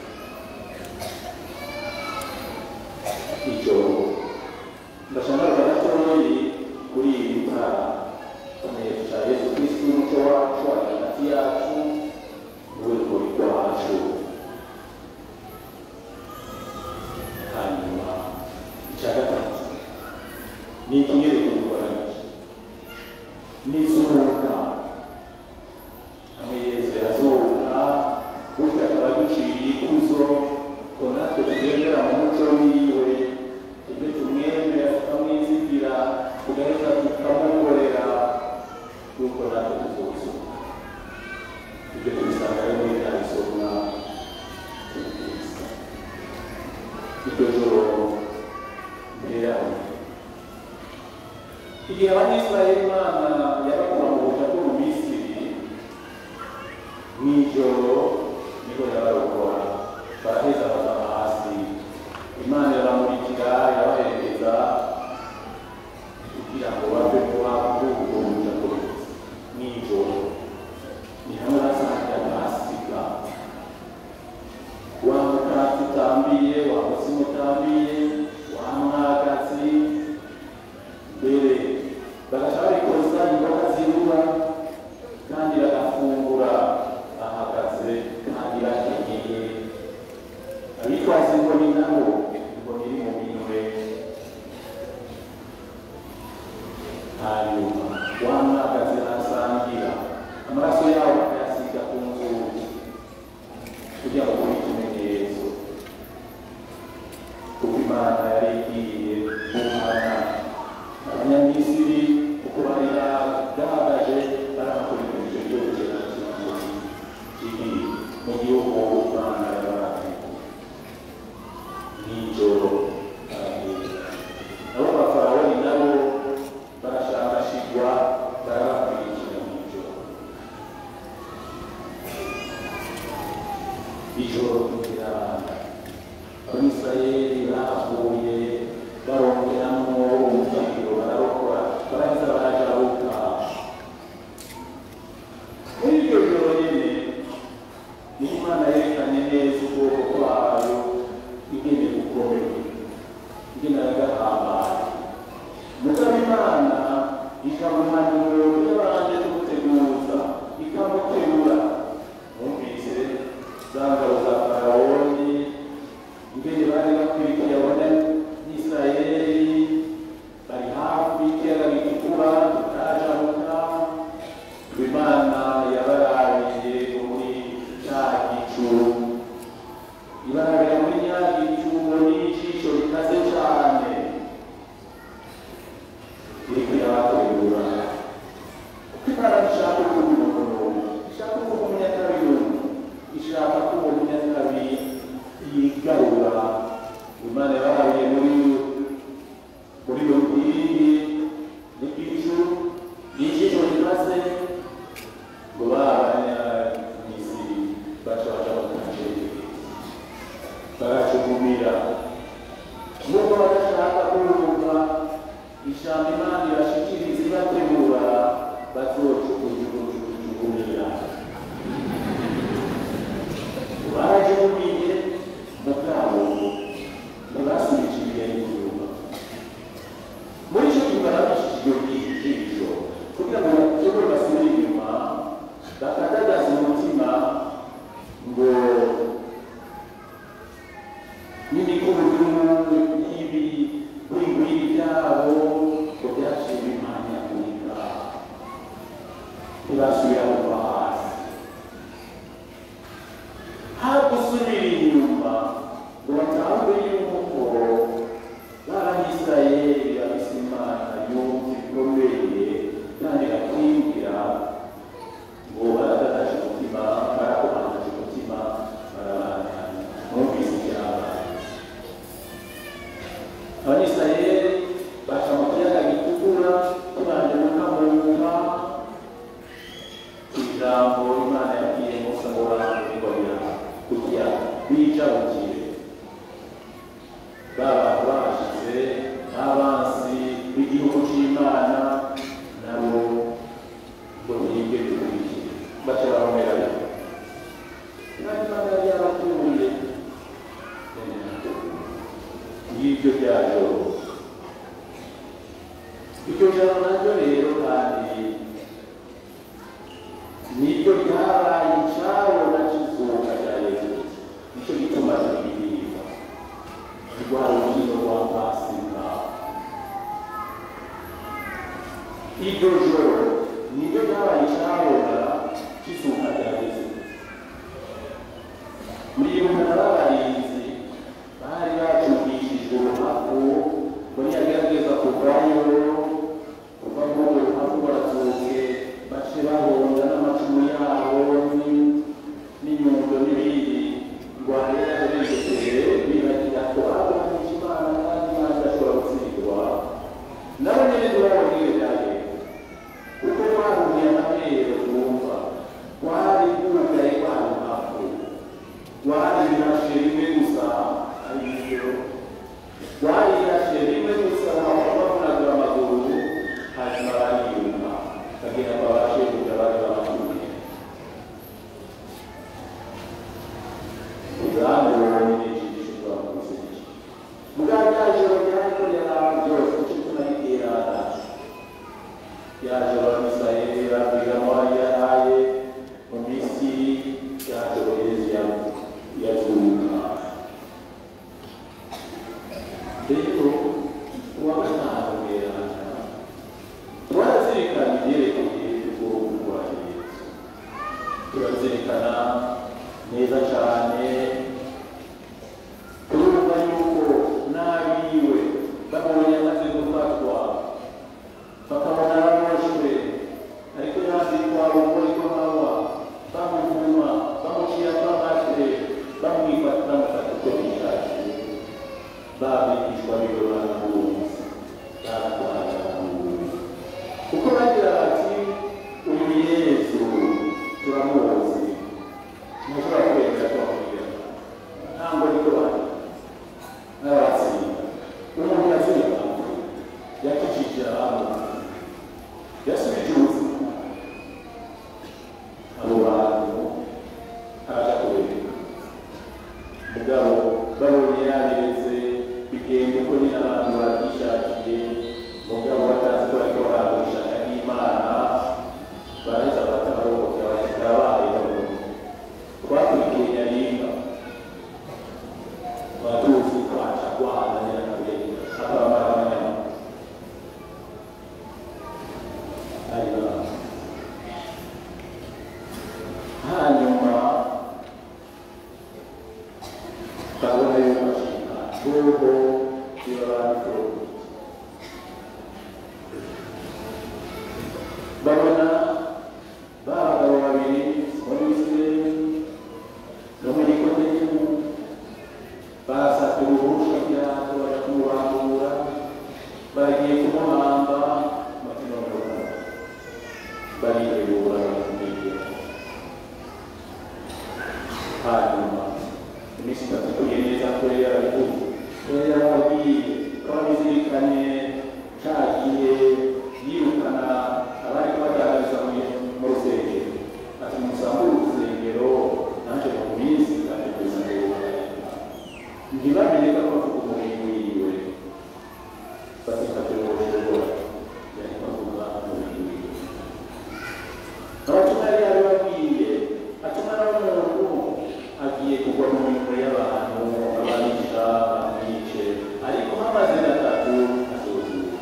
ijoro ndashaka gatoyi kuri iri tara tumenyesha yesu kristu umuco wacu ari hagati yacu niwe rukuri rwacu hanyuma icya gatatu ni ikinyereko dukoranyije n'izuka hamwe yesu yazuka bityo akaba duciriye ikuzo ko natwe tugendera mu muco wiwe ibyo tumwemera tukamwizigira tugahita tukamukorera kuko natwe tuzuzuka ibyo tubisanga rero muri bya bisomwa tubwiriza iryo joro mbere igihe abanyisirayeli imana yabakura mu butaka bwo mu misiri mw'ijoro niho yabarokora baraheza bakaba hasi imana irabamurikira irabaherekeza kugira ngo bave kuba kuri ubwo butaka mw'ijoro ni hamwe hasangira pasika wa mukati utambiye wa mutsima utambiye wa mwagazi mbere bagaca babikoza imboga zirura kandi bagafungura bahagaze kandi bakenyeye abitwaza inkoni nabo inkoni iri mu minwe hanyuma wa mwagazi arasangira amaraso yabo bakayasiga ku nzugi kugira ngo kube ikimenyetso kuko imana yari igiye guhana abanyamisiri uko bari bahagaje barabakurikije byose kiri mu gihugu imana yabahaye nijoro baragenda nabo bafarawoni nabo barashakashigwa barabakurikira nijoro ijoro rirabanda abisirayeli bahavuye barongeramo ubugingo bararokora baraheza barajabuka muri iryo joro nyene niho imana yerekanye neza ubwoko bwayo ingene bukomeye ingene yagahambaye mugabo imana ikamuhanuro yabanje kumuteguza ikamutegura mwumvise za ngabo za farawoni ingene bari bakurikiye abona n'isirayeli bari hafi y'ikiyaga gitukura tutarajabuka imana yabarabiye muri cya gicu ibarabira muri nya gicu n'ijisho rikaze cyane iriko irabategura kuko imana ishaka kuba umuntu ishaka kuba umunyakabiri ishaka ko uwo munyakabiri yigarura imana yabarabiye muri muri iyo nkingi n'igicu n'ijisho rikaze ngo babanyamisiri baca baca bakanje baracugumira nubwo badashaka kumva ijambo imana irashikiriza ibategura bazocukujugujugujugunira iryo joro naryo rero kandi niryo ryabaye icabo na kizuka rya yesu nicyo gituma tubiririmba rwa rukino rwa pasika iryo joro niryo ryabaye icabona kizuka rya yesu muribuka n'abarinzi bari bacumishijwe uruhavu ngo niyagerageza kuvayo kuva muri urwo ruhavu baratsuke bace bahonda n'amacumu yabo ni- n'inyundo n'ibindi rwanda yabigetere bibagira ko abonye imana kandi imana idashobora gutsindwa nabo nyene ntibabona iyo byagenze kuko twahuye amabere twumva twari bwugaye kwa ruhavu warirashe rimwe gusa ariyo warirashe rimwe gusa bavunaga amaguru hanyuma bariyumva kagira ngo babashe kujya bari babatuye uzamubonye n'ijisho rwamuseje bwa rya joro ryariko riraba byose icyo tunabiterana rya joro abisirayeli babwiramo yaraye mu misiri rya joro yesu yavuze yazuka rero uwa gatanu mwerana turazirikana ibyerekeye ubwoko bwa yesu turazirikana neza cyane turumva yuko n'abiwe babonye amaze gufatwa bakabona baboshwe ariko yandikwa urumuri rw'amahwa bamuvuma bamucira kw'amatwe bamwifata bamufata uko bishakiye babigishwa biwe baramuzi baratwara baramuzi kuko bagira bati uyu yesu turamuzi ntushobora kwemera ko bamubwira ntabwo niko bari n'abatsinda umuntu yatsinda yakijije abantu yasubije ubuzima abo bantu araja kubereka mugabo babonye yabiretse bigenda uko nyine abantu babyishakiye mugabo batazi ko ariko barabishaka n'imana baraheza batabarokokera bashika babayeho twakurikiye nyaringa batuzi kwaca rwana nyirakabe akabamara abanyama hanyuma hanyuma ndabona yuko ashika nubwo biba babitoye babona ba bagabo babiri muri isirayeli no muri nikodemu barasatura uruhusha ryato baja kumurambura bagiye kumuhamba bakinonoka baritegura bakamwegera hanyuma iminsi itatu ikuye neza ko yari yarabivuze ko yari yarababwiye ko babizirikanye cagiye yirukana abari kubagaragariza mu- mu rusengero ati musambure urusengero naje mu minsi kandi kugeza n'ubu ntibamenye ko bavuga umurimo wiwe basifatira ubushobora yari bavuga umurimo wiwe abatuma yari yabibabwiye atuma n'umuntu agiye kugwa mu mirimo y'abantu ababica bamwice ariko hamaze gatatu azozuka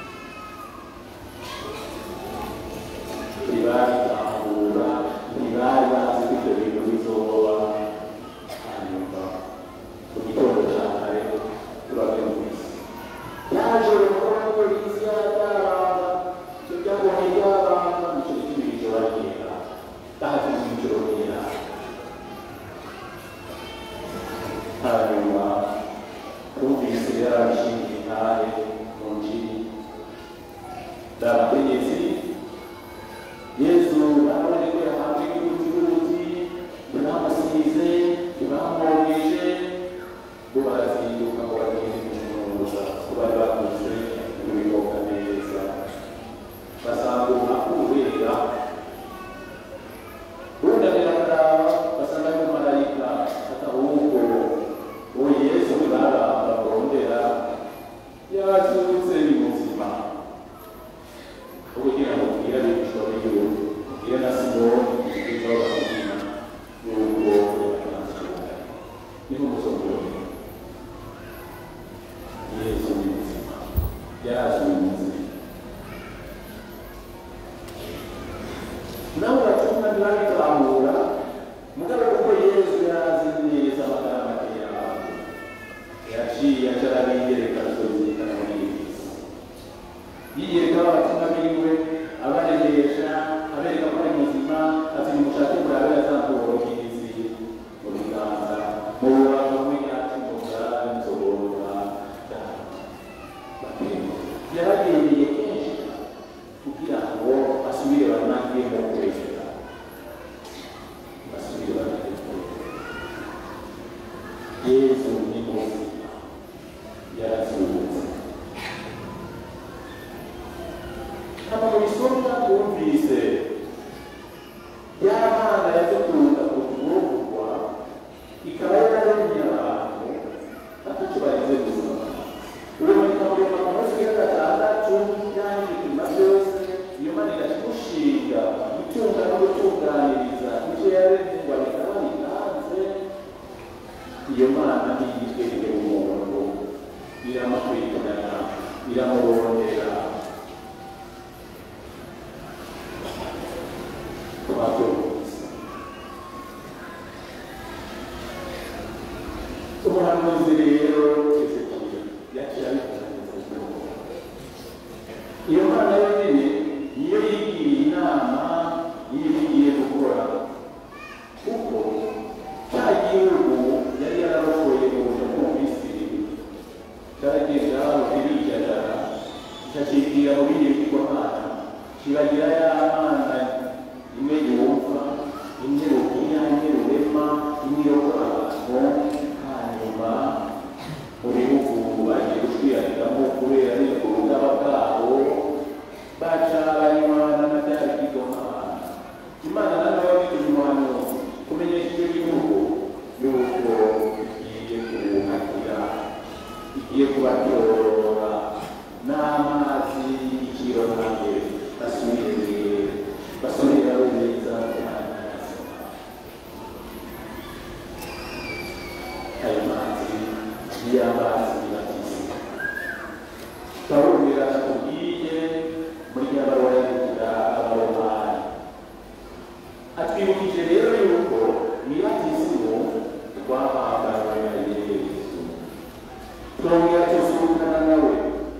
ntibabitahura ntibari bazi ko ibyo bintu bizoba hanyuma mu gitondo cya kare turabona mu isi yaje gukora ngo isi yataranga icyo byabonye byaranga nicyo gituma ijoro ryera kandi mu ijoro ryera hanyuma twumvise yarabishingiye intare mu njiri ndabategetsi yesu barabone ko yahabwe igihuti ntibamusize ntibamwogeje bo barazinduka ngo bagende kumunuza ko bari bakuze kubiboga neza basanga umwaka ubera bunamira karaba basanga ari umumarayika ati ahubwo uwo yesu ntibaramba barondera yazutse ni muzima nabo batumwa ntibabitahura mugabo kuko yesu yarazi neza amagambo yabo yaciye aca arabiyereka azobyerekana muri iyi minsi yiyereka abatumwa biwe abareresha abereka ko ari muzima ati nimushake murabe yazamborokirizi mu biganza mu rubavu rw'inyacumuga nzobora yaragendeye kenshi kugira ngo basubire banange mu kwezera basubire banange mu kwezera yesu ni muzima yarazutse hano mu isomo twumvise y'abana yadutunga ku kugurugurwa ikaba yararemye abantu atatu barize gusoma urumurika mu bintu ku munsi wa gatandatu cyangwa ibipimo byose iyo mana igakimushinga gutunga no gutunganiriza ibyo yaremye ngo abikaba bitanze iyo mana ntiyitwereke umuntu iramukurikirana iramurondera twabyumvise umuhanuzi rero ezekiya yaciye abikoraniriza iyo mana yonyine niyo yigiriye inama y'ibyo igiye gukora kuko cya gihugu yari yararokoye mu buryo bwo mu misiri cyarageze aho kirijajara kikakibwira mu bindi bigirwamana kibagira ya mana imwe yumva imwe ruhinya imwe rurema imwe irokora abantu hanyuma mu bihugu bagiye gushwiraniramo kubera ariko ubugaba bwabo baca banywana na bya bigirwamana imana nayo ni umuhanuzi kumenyesha icyo gihugu yuko igiye kubuhagira igiye kubatorora n'amazi y'igiciro nanjye basubire basubira neza ayo mazi ni amazi y'abatisi barumvira tubwiye muri nyabarongo yandikira abaromani atwibukije rero yuko nyirakizimu rwahambawe na yesu twongera tuzirukana nawe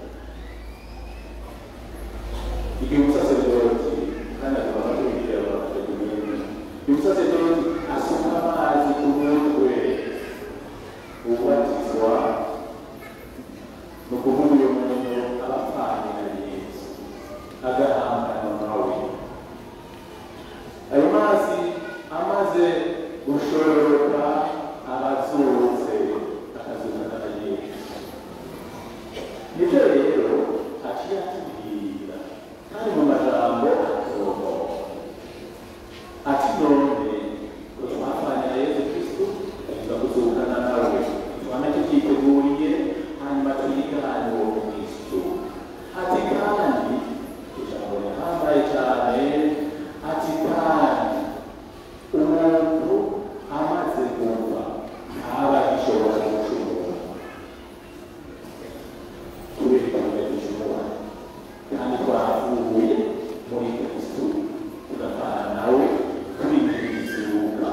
igihe umusaserodoti kandi akaba atubwira abaturage uyu musaserodoti asuka amazi ku mutwe ubatizwa ni ukuvuga uyu muntu aba apfanye na yesu agahangana nawe ayo mazi amaze gushororoka abazutse akazukana na yesu nibyo rero aciye atubwira kandi mu majambo atomo ati none ko twapfanye na yesu kristo tuza kuzukana nawe twame tukiteguriye hanyuma twigane uwo kristo ati kandi ijambo rihambaye cyane ati kandi umuntu amaze kumva ntaba agishobora gucumura kubera igihe ducumura kandi twavuye muri kristo tugapfana nawe twinjirizuka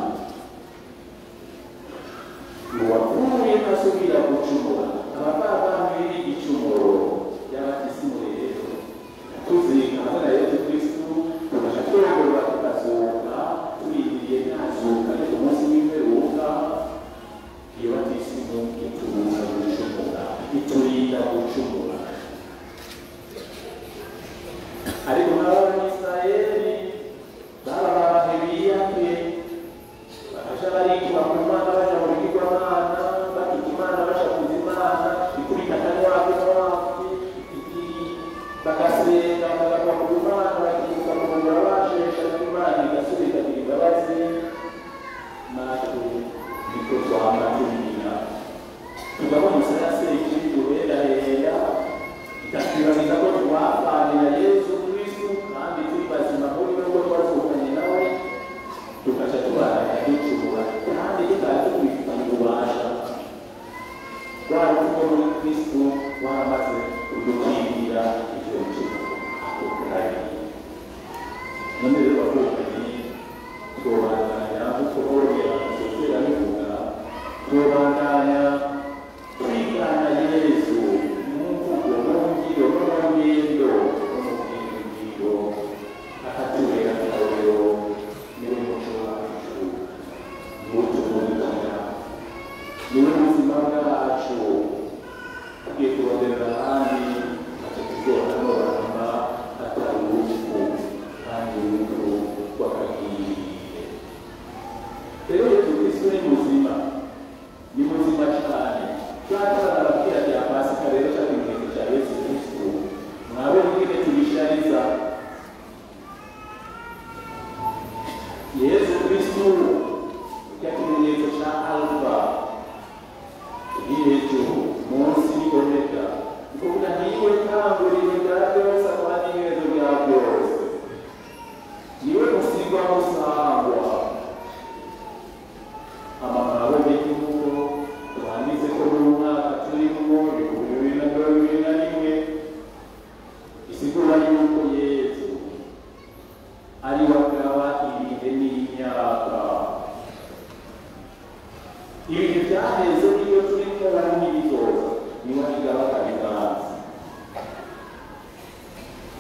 uwapfuye asubira gucumura abavavamwe n'igicumuro y'abatisimu rero tuzirikana na yesu kristu tugaca twogorora tukazuka turindiriye ntazuka ariko umunsi w'imperuka iyo batisimu itubuza gucumura iturinda gucumura ariko nk'abanyisirayeli baba babahe biyake bakaja barikura ku mana baja mu bigirwamana bakita imana bashakuza imana ikurikana n'iwapi n'awapi bagasenga bagakwa ku mana bakibuka mu muriro bashesha n'imana igasubira ikagira imbabazi natwe niko twama tubigira tugabona isaraseri kiri guherahera ikatwibariza ko twapfanye na yesu kristu kandi turi bazima muri we ko twazukanye nawe tukaca tubana ducumura kandi tutari tubifitanye ububasha rwa rukundo muri kristu waramaze kudukingira ivyo bicumuro ako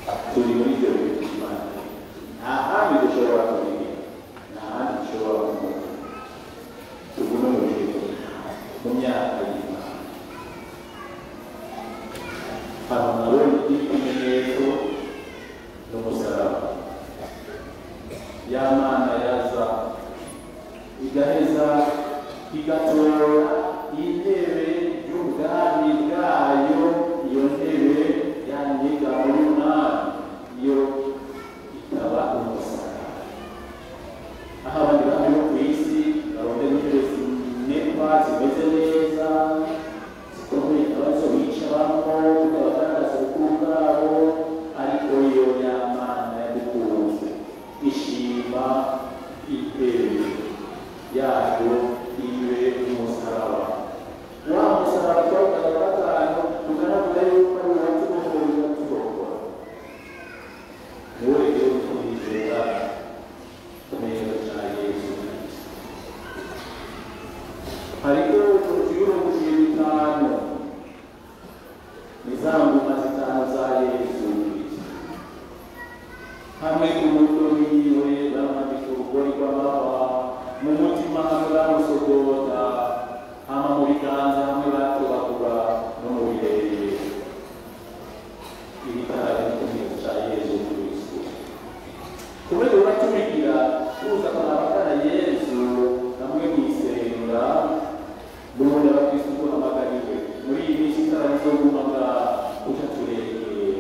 turi muri ibyo bintu by'imana nta handi dushobora kubigira nta handi dushobora kumenya tugume mu bihe mu myaka y'imana hano nabonye ikimenyetso n'umusaraba ya mana yaza igaheza igatora intebe y'ubwami bwayo iyo ntebe yanyiga muri mwami iyo ikaba umusaraba aho abandi bami bo ku isi barondera intebe zinekwa zimeze neza zikomeye abazo bicaramo bikabagaragaza ubukuru bwabo ariko iyo yamana yadukunze ishima intebe yayo ibe umusaraba wa musaraba twawukaga gatanu tugaragara yuko ari uwatsi w'umuriro turokora niwe rero twizera neza cya yesu hariho utujuruguye bitanu ni za ngoma zitanu za yesu hamwe ku mutwe wiwe baramwambika urugori rw'amahwa mu mutima hamwe bamusogota hama mu biganza hamwe batobagura no mu birere ibitara n'ikimenyetso cya yesu kristo kubera uratumigira tuza kurabagana yesu hamwe mu isenga n'ubundi abakristo duhamagariwe muri iyi minsi itarabizo gumaga uca turekeye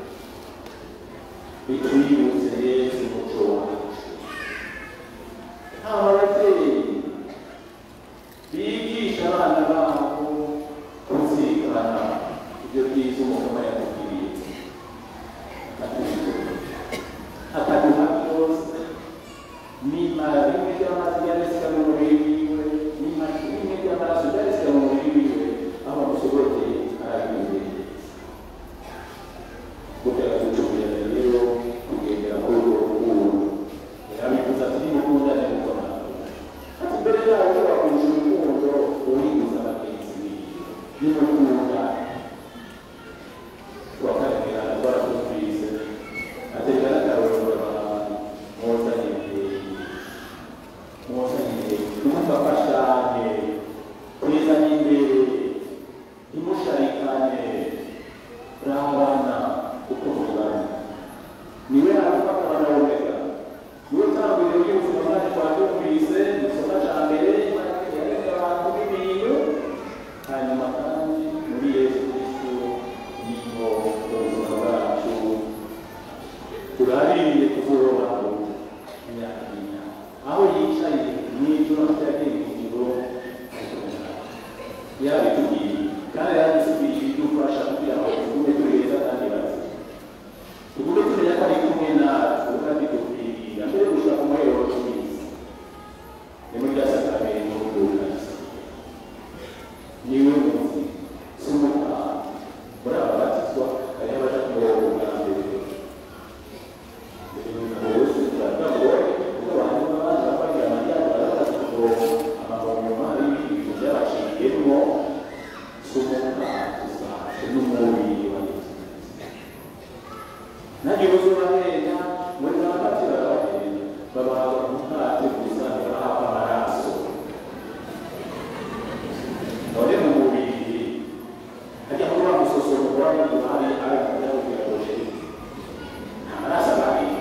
bitwibutse yesu umuco wacu haba ababyeyi bigisha abana babo kuzirikana ibyo byiza umukama yatubwiriye akaduha byose nimara rimwe ry'amazi ryareseka mu mubiri wiwe nimara rimwe ry'amaraso ryareseka mu mubiri wiwe aho bamusoboroteye arabimbereye kugira ngo tugira rero kugendera kuri urwo rukundo yarabivuze ati nimukundane kuko nakunda ati mbere yawe wakunze urukundo uribuza bagenzi biwe nimukundane tubakaremera twarakumvise atereka n'akarorero abantu mwozanye imbere mwozanye imbere ntimufafashane twizanye imbere ntimusharikane rabana uko mubana niwe arafata banawomeka niwe tangiriro ry'ubuzima bwacu twatumvise mu isomo cya mbere yaretse abantu n'ibintu hanyuma kandi muri yesu kristo niho ubuzima bwacu turaririye kuburobaho imyaka n'imyaka aho yicaye mw'ijoro afite ingiro yabitubwiye kandi yabitubwiye idufasha kugira ngo tugume tureza kandi bazima tugume tumenya ko ari kumwe natwe kandi tukwirira mbere yo gushaka umuhero tubizi ni muri rya sakramento ry'ubukarisi niwe muzi si umutaha muri aba batizwa hariho abaja kuyoboka ubwa mbere none mu mubiri hajya kuba musosoro kuba hari hari hari amaraso abiri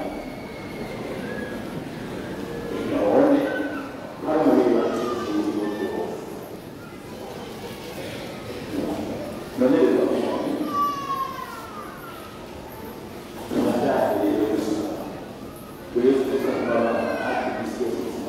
none hari umubiri wacu ubuzima bwose none rero tubajyane rero gusa buri wese ufite kumara hafi ku isi yose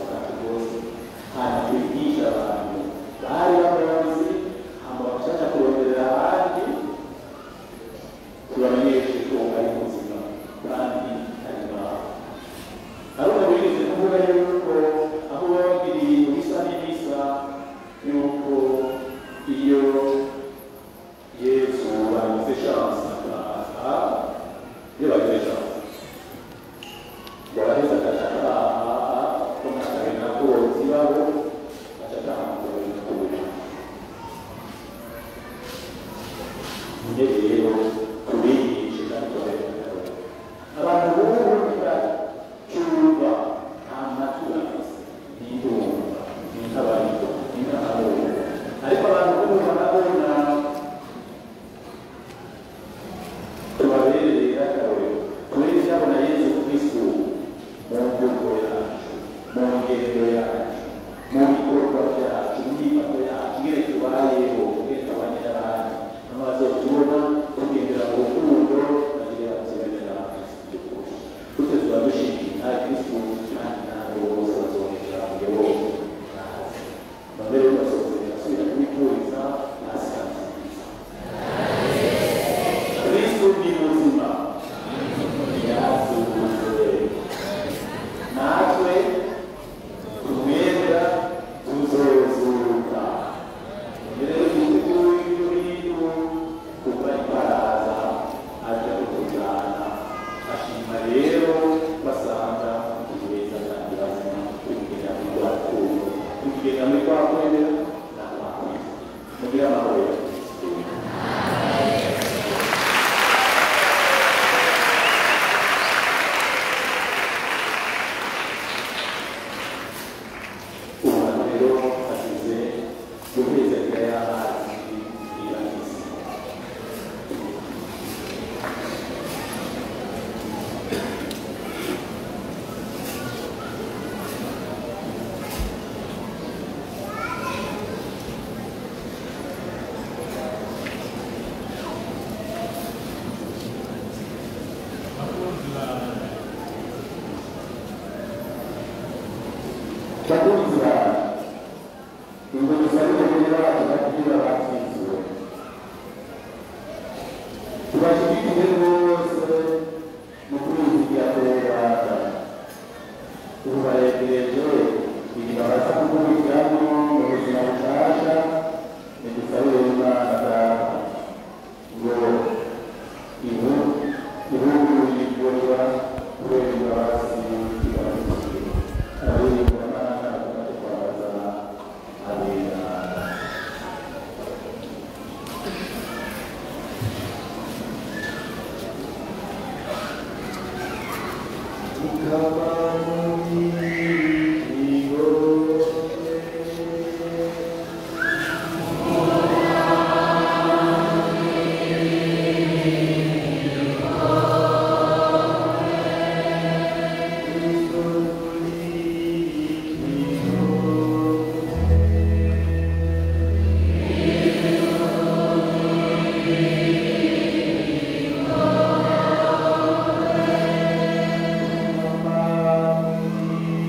Chakurikira ingendo z'abikorera bacu kugira batsinzwe tubashyigikiye rwose mu kwizigira kureba ubu baregereje igihe baza gukurikiramo mu buzima bushasha nidusabire imana data ngo ibu ihugu yigurwa kubera imbabazi ibarukiye abirindwa imana tugatwaza abera Thank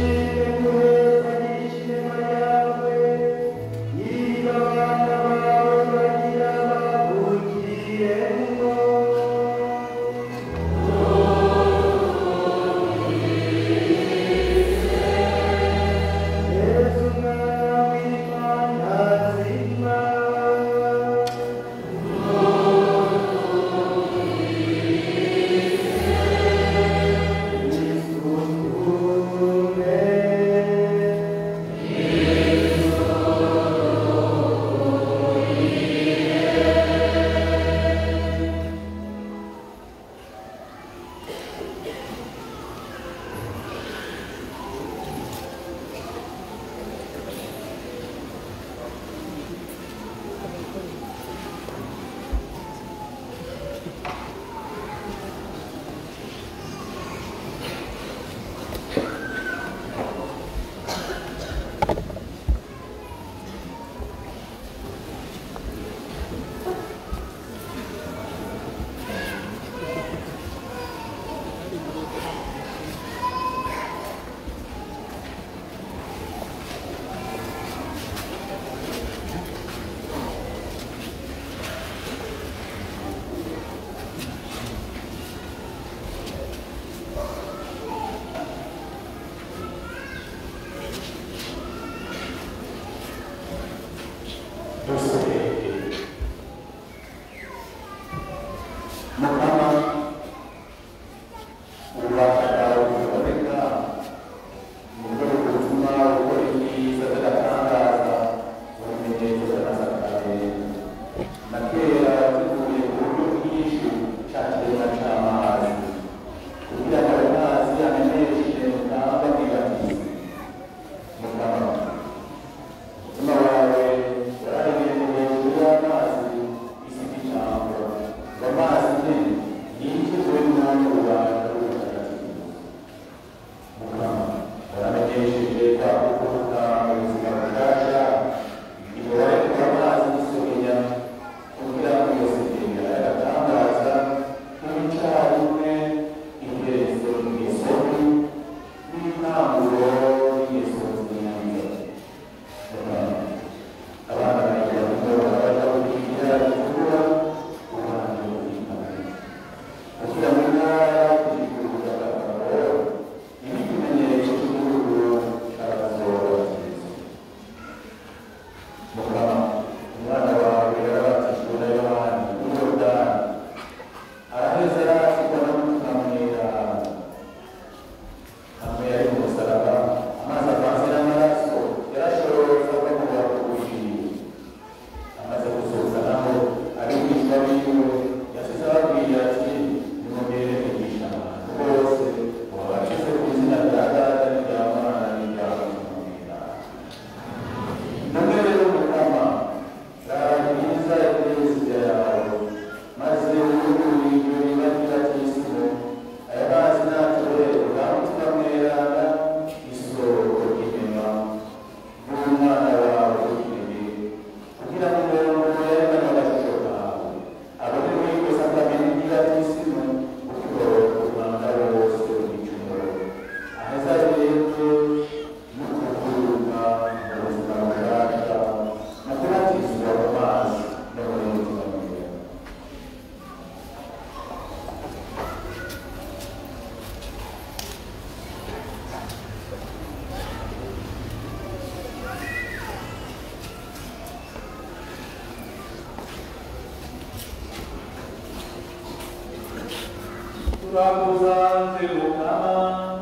twakusanze mukama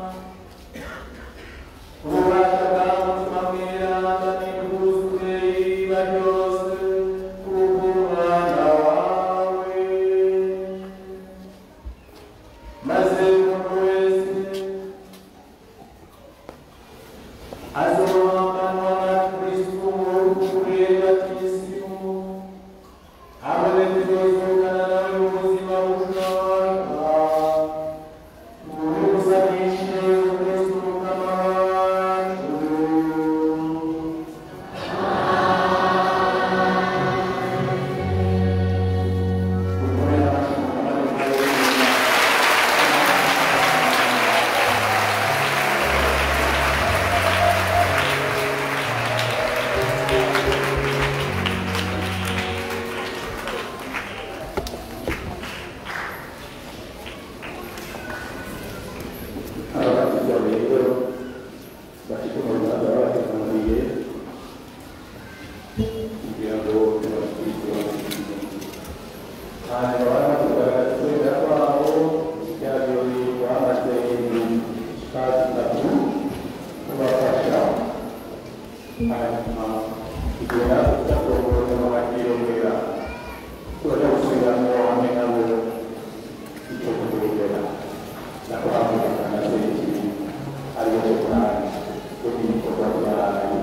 ububasha bwawe mutima mweranda n'ibwuzuye iriba ryose kubw'umwana wawe maze umuntu wese azohambanwa na kristo mu rukure batisimu hamwe tuzozukana nawe mu buzima bushoboka muri gusanishe kristo umukama wacu Dukomere amashyi umukama w'Imana. hanyuma kugera udakorora bakiyongera turaja gusubiramo hamwe nabo icyo kugendera nakwamurika na serivisi ariyo cyo kuranga yo ibikorwa byayo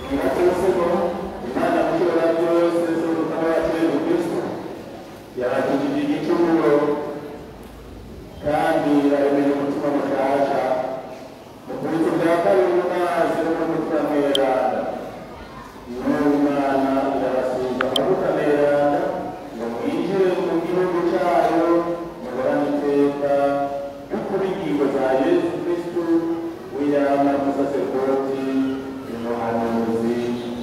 Inatosemo Imana mushobora byose z'urutama wacu Yesu Kristo yaratugirira igicumuro kandi aremeye umutima mushasha mu kubitsa bya kabiri mu mazi no mu mutima mweranda n'umwana irabasiga amavuta mweranda ngo mwinjire mu gihugu cyayo muhorane iteka y'ukuri ingingo za yesu kristu w'iyama musaserodoti umuhanuzi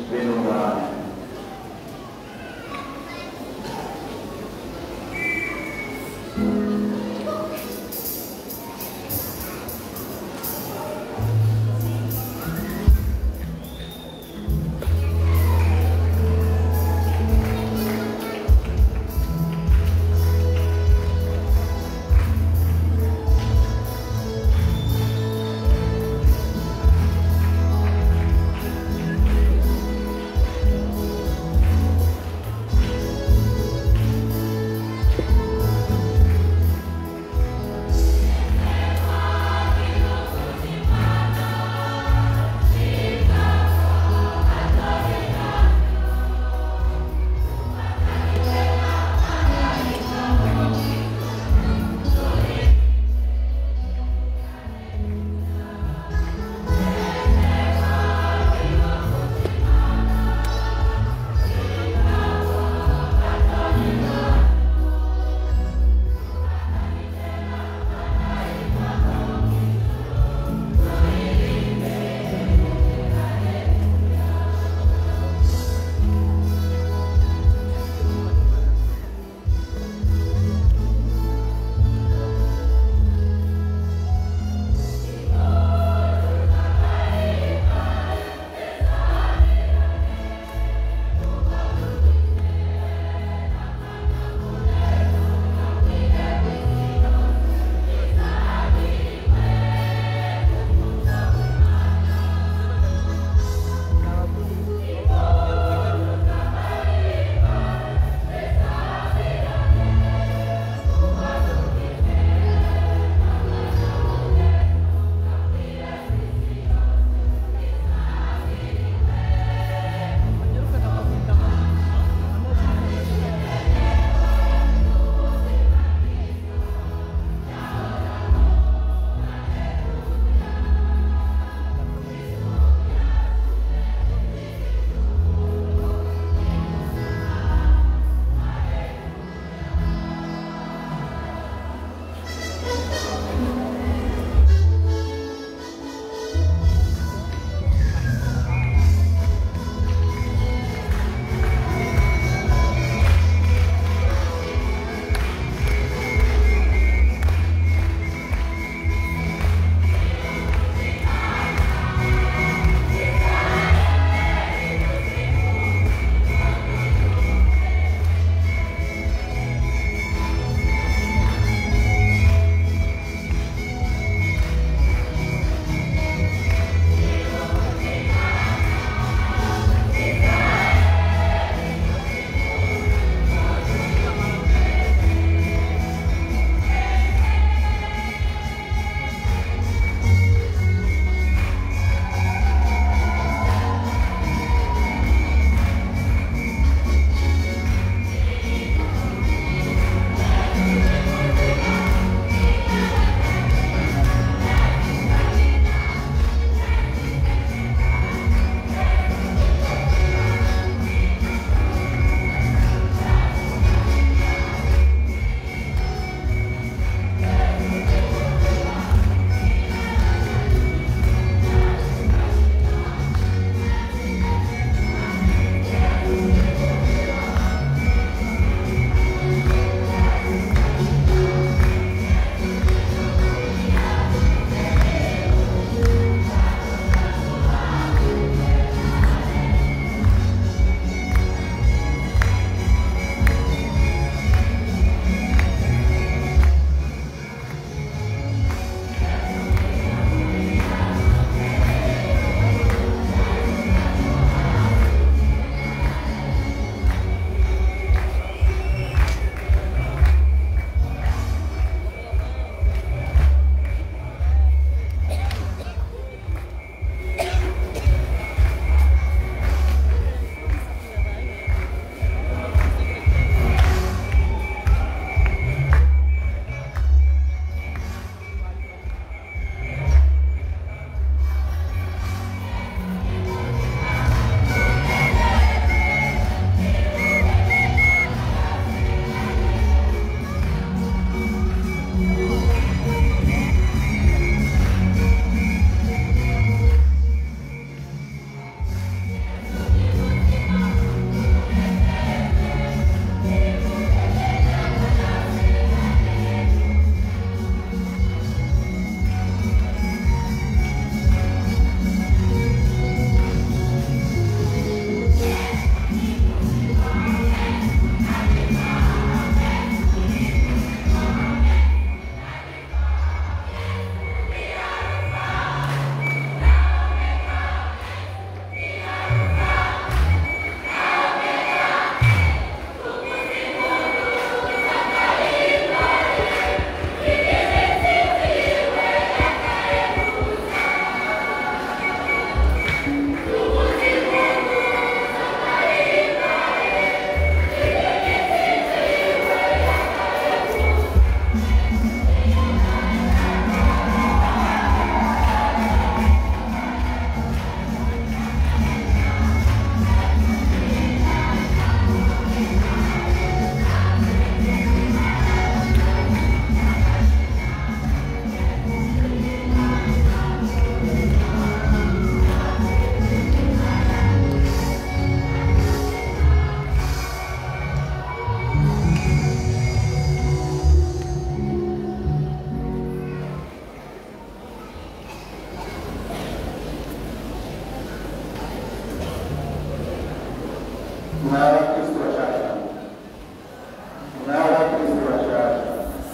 n'abakristo bashasha n'abakristo bashasha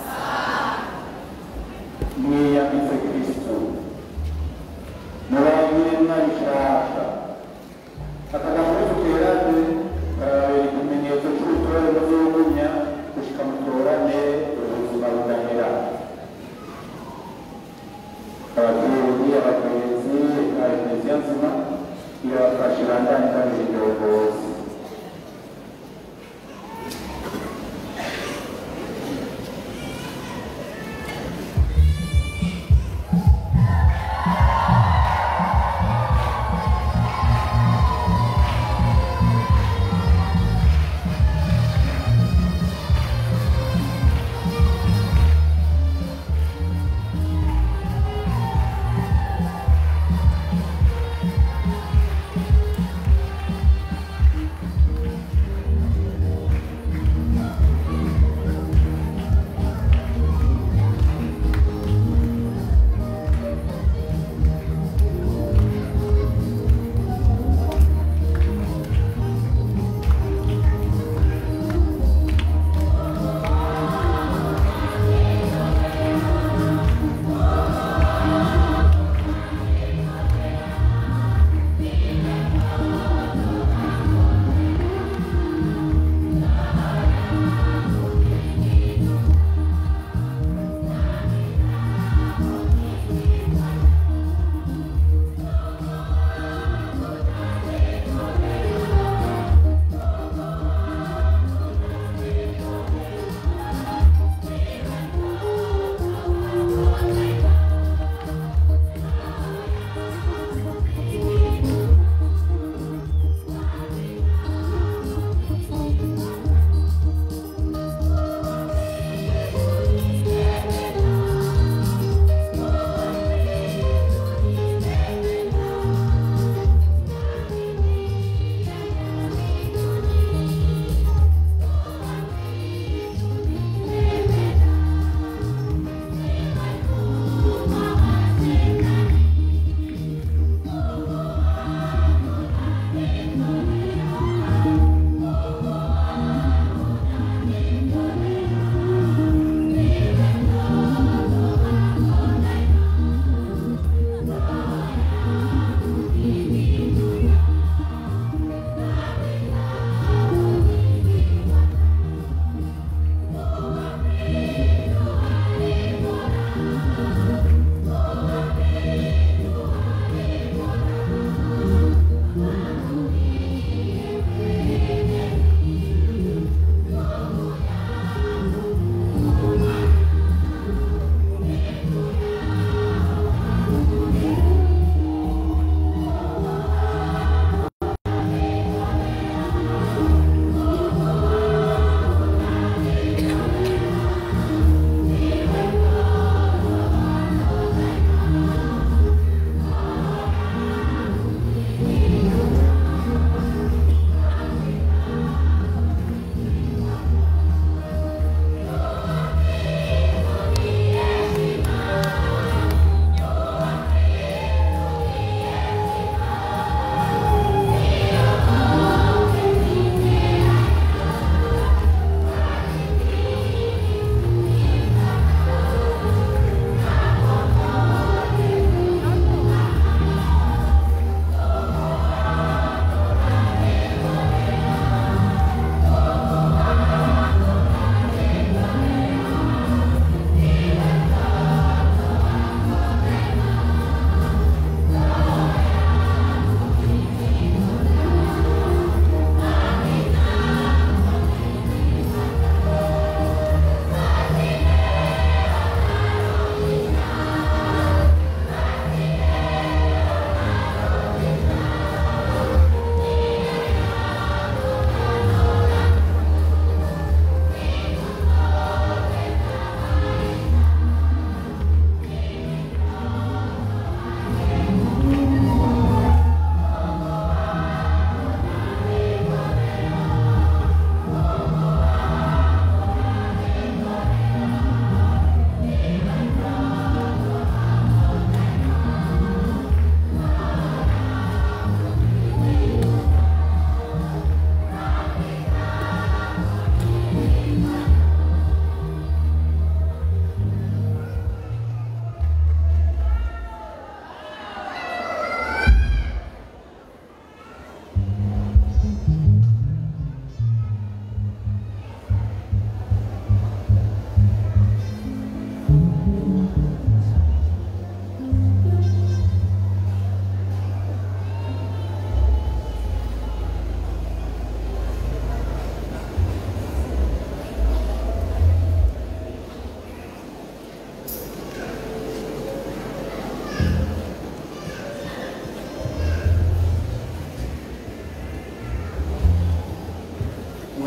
mwiyambitse kristo murangire mwabishasha akagambo tuterane karabera ikimenyetso cy'ubutore muzugumya gushika mutorane ubuzima budahera ababyeyi abagenzi ka eklesiya nzima irabafasha ibandanye kabiri indongozi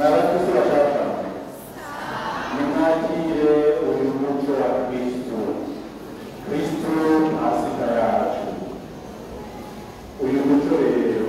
mwabakristo bashaka nimwakire uyu muco wa kristo kristo pasika yacu uyu muco rero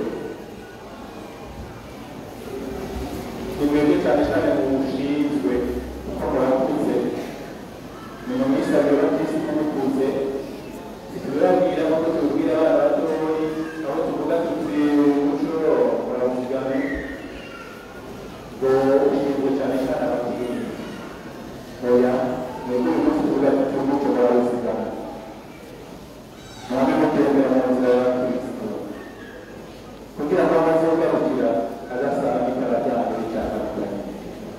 ni mwebwe cyane cyane muwushinzwe kuko murakuze ni mu minsi ya mbere bakirisitu mukuze ntitubibabwira nk'uko tubibwira abana batoyi aho tuvuga tuti umuco murawuzigame ngo ushinzwe cyane cyane abakiri oya mwebwe uyu munsi tuvuga tuti umuco murawuzigame mwame mutembera mu nzira ya kristo kugira ngo amaze kugarukira agasanga itara ryanyu ricyatandukanye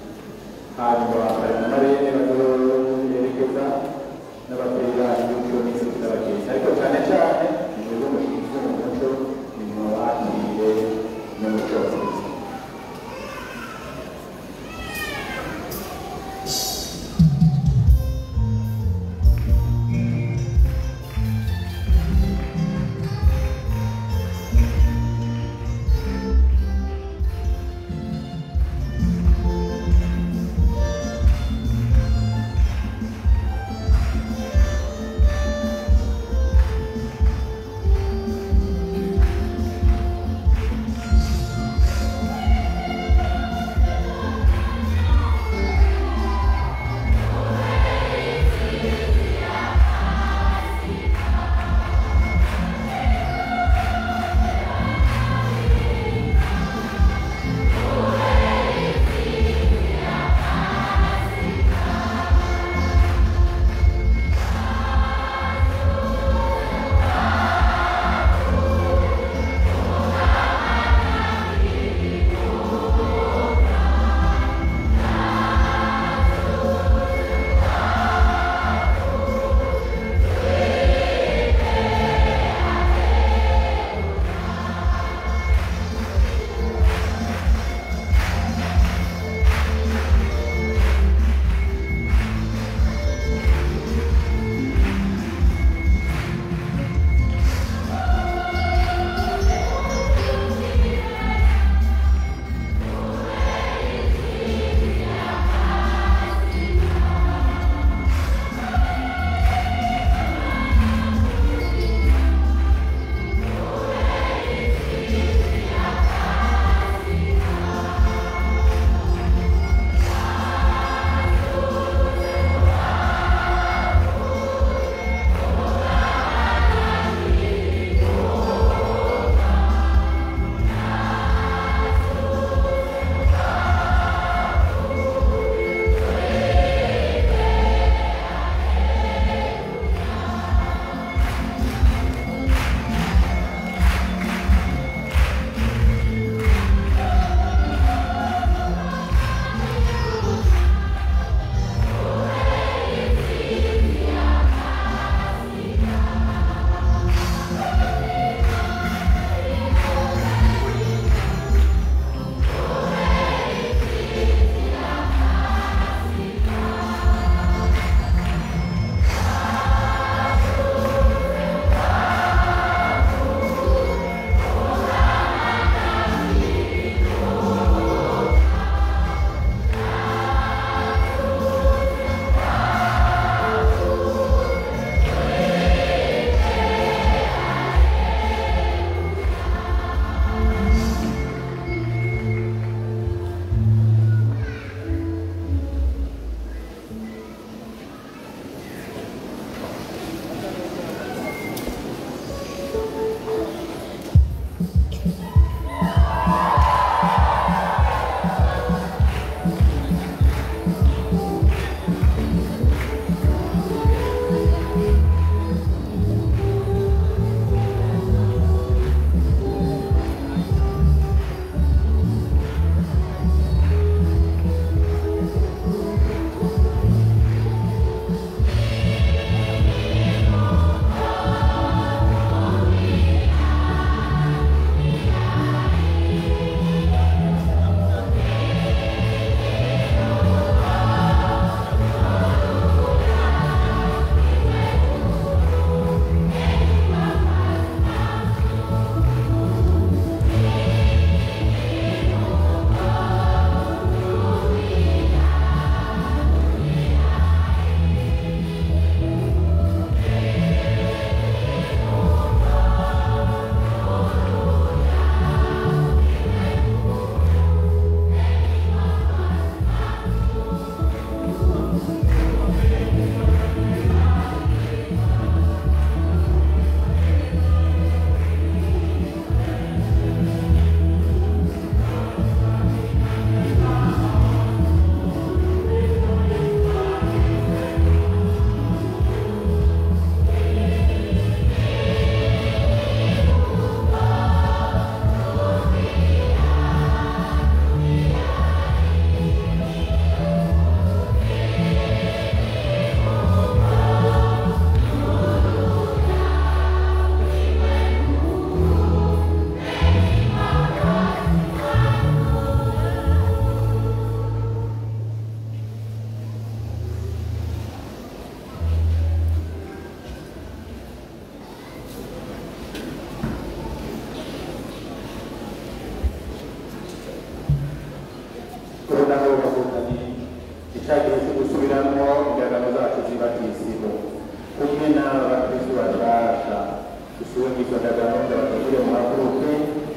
cya gihe cyo gusubiramo indagano zacu z'ibatisimu kumwe n'abakristu bashasha dusubire mu izo ndagano ndabategure mu haguruke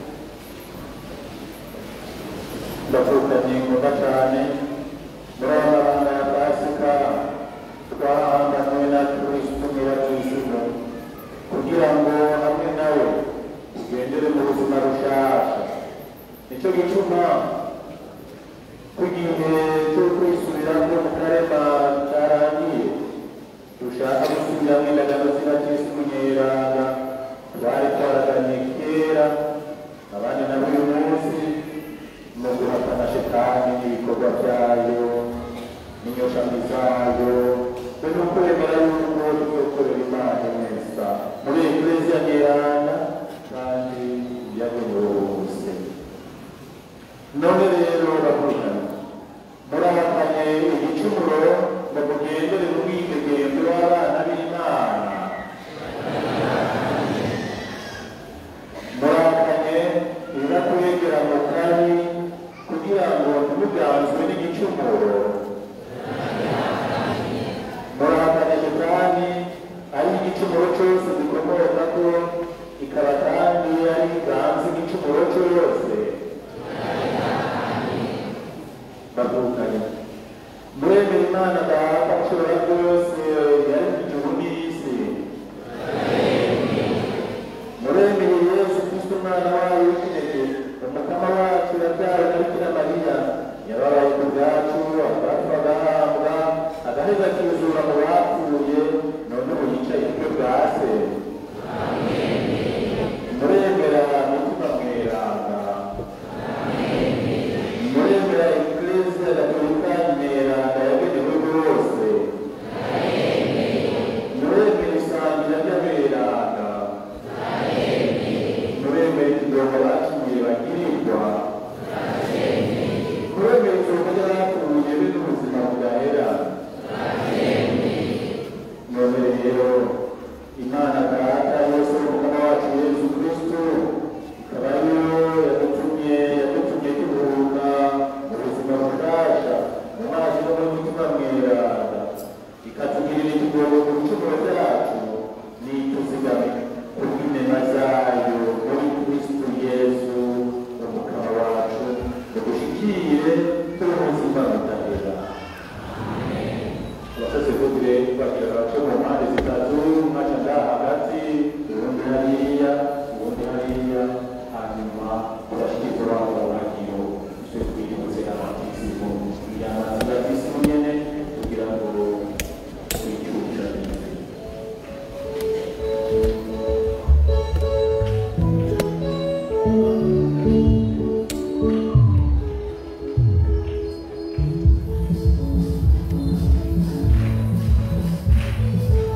ndavukanye ngombwa cyane muri aya mabanga ya pasika twahanganywe na kristu nyirabatisimu kugira ngo hamwe nawe tugendere mu buzima bushasha nicyo gituma kugihe cyo kwisubiramo mu karema karangiye dushaka gusubiramo indagano z'ibakirisi munyeranga twari twaraganye kera abandi nabo uyu munsi mu guhatana shetani n'ibikorwa byayo n'inyoshami zayo be no kwemera yuko tuzokorera imana neza muri eklezia nyeranga kandi yagenewe bose none rero bakurikirana murahakanye igicumuro ngo mugendere mu bwitegembwe w'abana b'imana murahakanye ibibakwegera mu kari kugira ngo ntimuganzwe n'igicumuro murahakanye kandi ari igicumuro cyose gikomoka ko ikaba kandi ari ganze igicumuro cyose bavukanye muremera imana data ushobora byose yari mu gihugu n'isi muremere yesu kristo umwana wayo w'ikinege umukama wacu yabyawe na bikira mariya yababaye ku bwacu abapfu agahambwa agaheza akizura mu bapfuye none ubu yicaye iburyo bwa se muremera mutima mweranga muremera eklezia gatolika neranga yagenewe bose muremera isangira ry'aberanga muremera ikidongo bacumuye bagirirwa muremera isoko ry'abapfuye be n'ubuzima budahera none rero imana data yose umukama wacu yesu kristo ikaba ariyo yadutumye yadutumye turuhuka mu buzima bushasha mu mazi no mu mutima mweranda ikatugirira ikigongo ku bicumuro byacu n'ituzigame kubw'inema zayo muri kristo yesu umukama wacu ngo dushikire turi mu buzima budahera abakozi b'ubure bagira abaco mu mpande zitatu mwaca ngaha hagati ubundi hariya ubundi hariya hanyuma urashikirwa wabo bagiro icyo twirutse abatisimu yamaze abatisimu nyene kugira ngo twicukirane Thank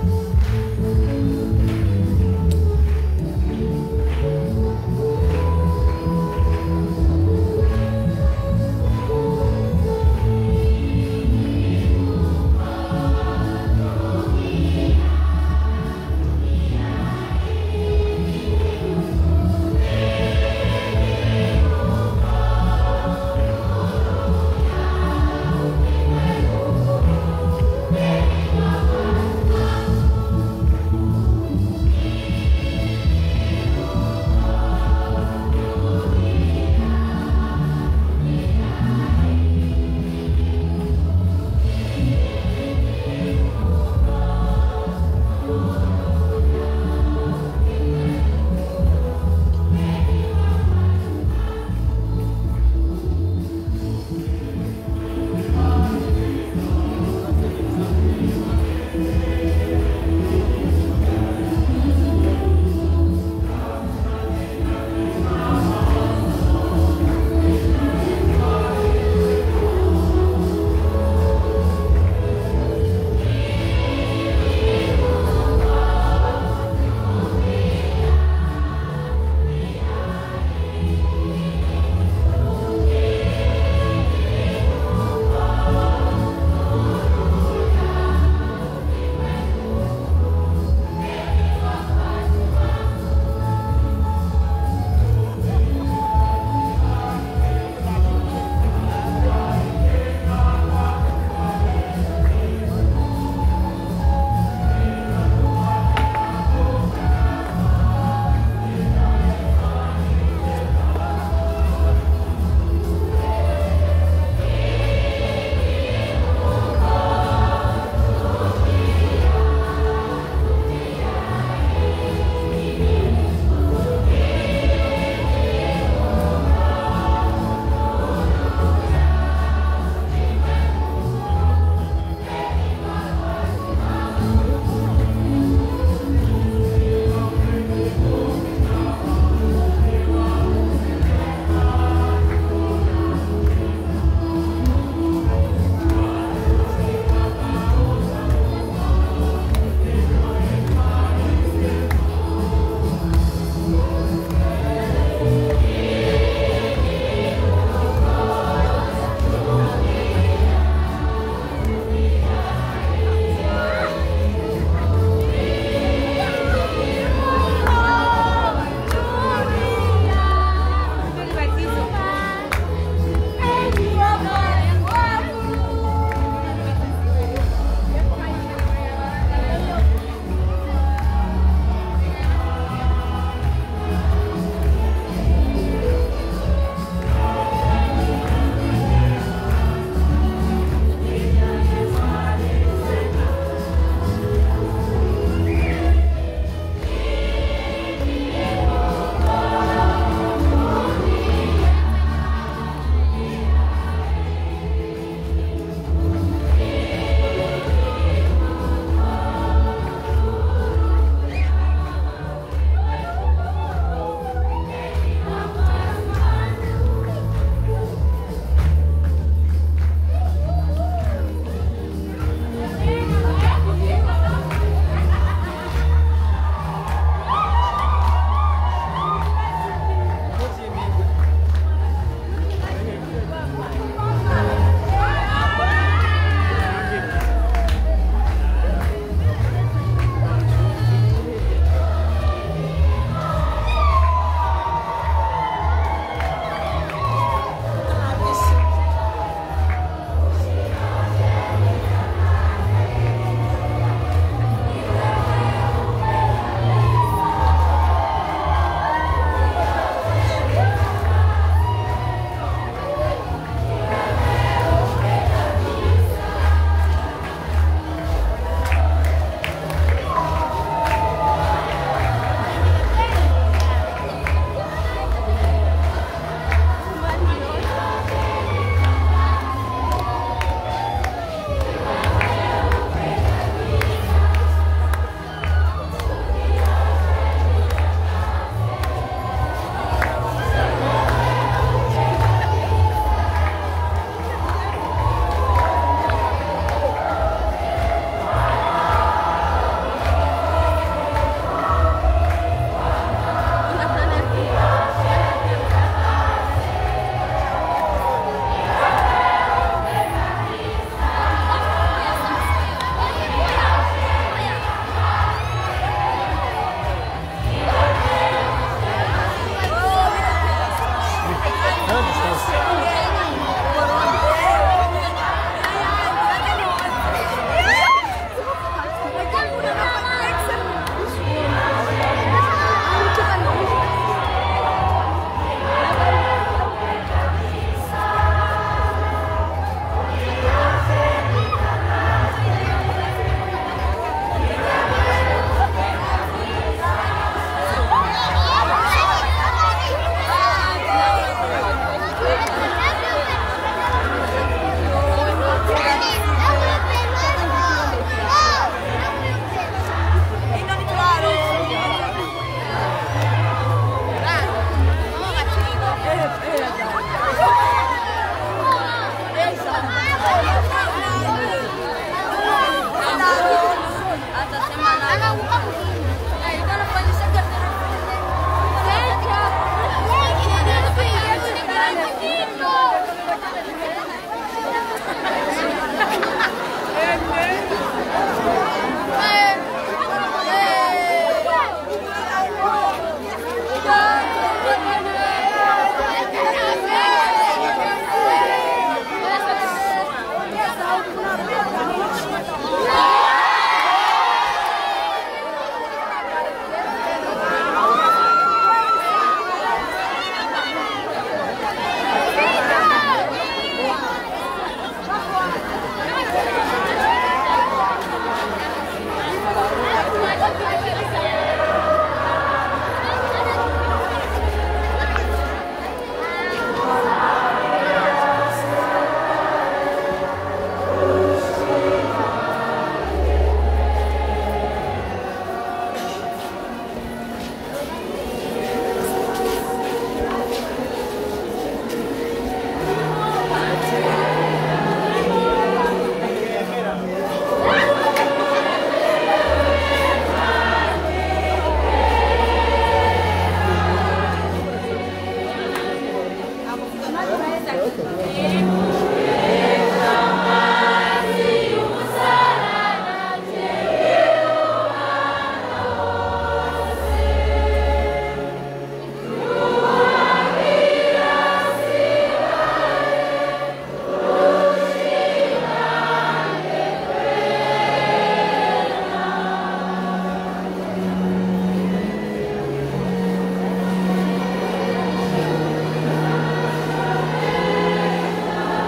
Amen.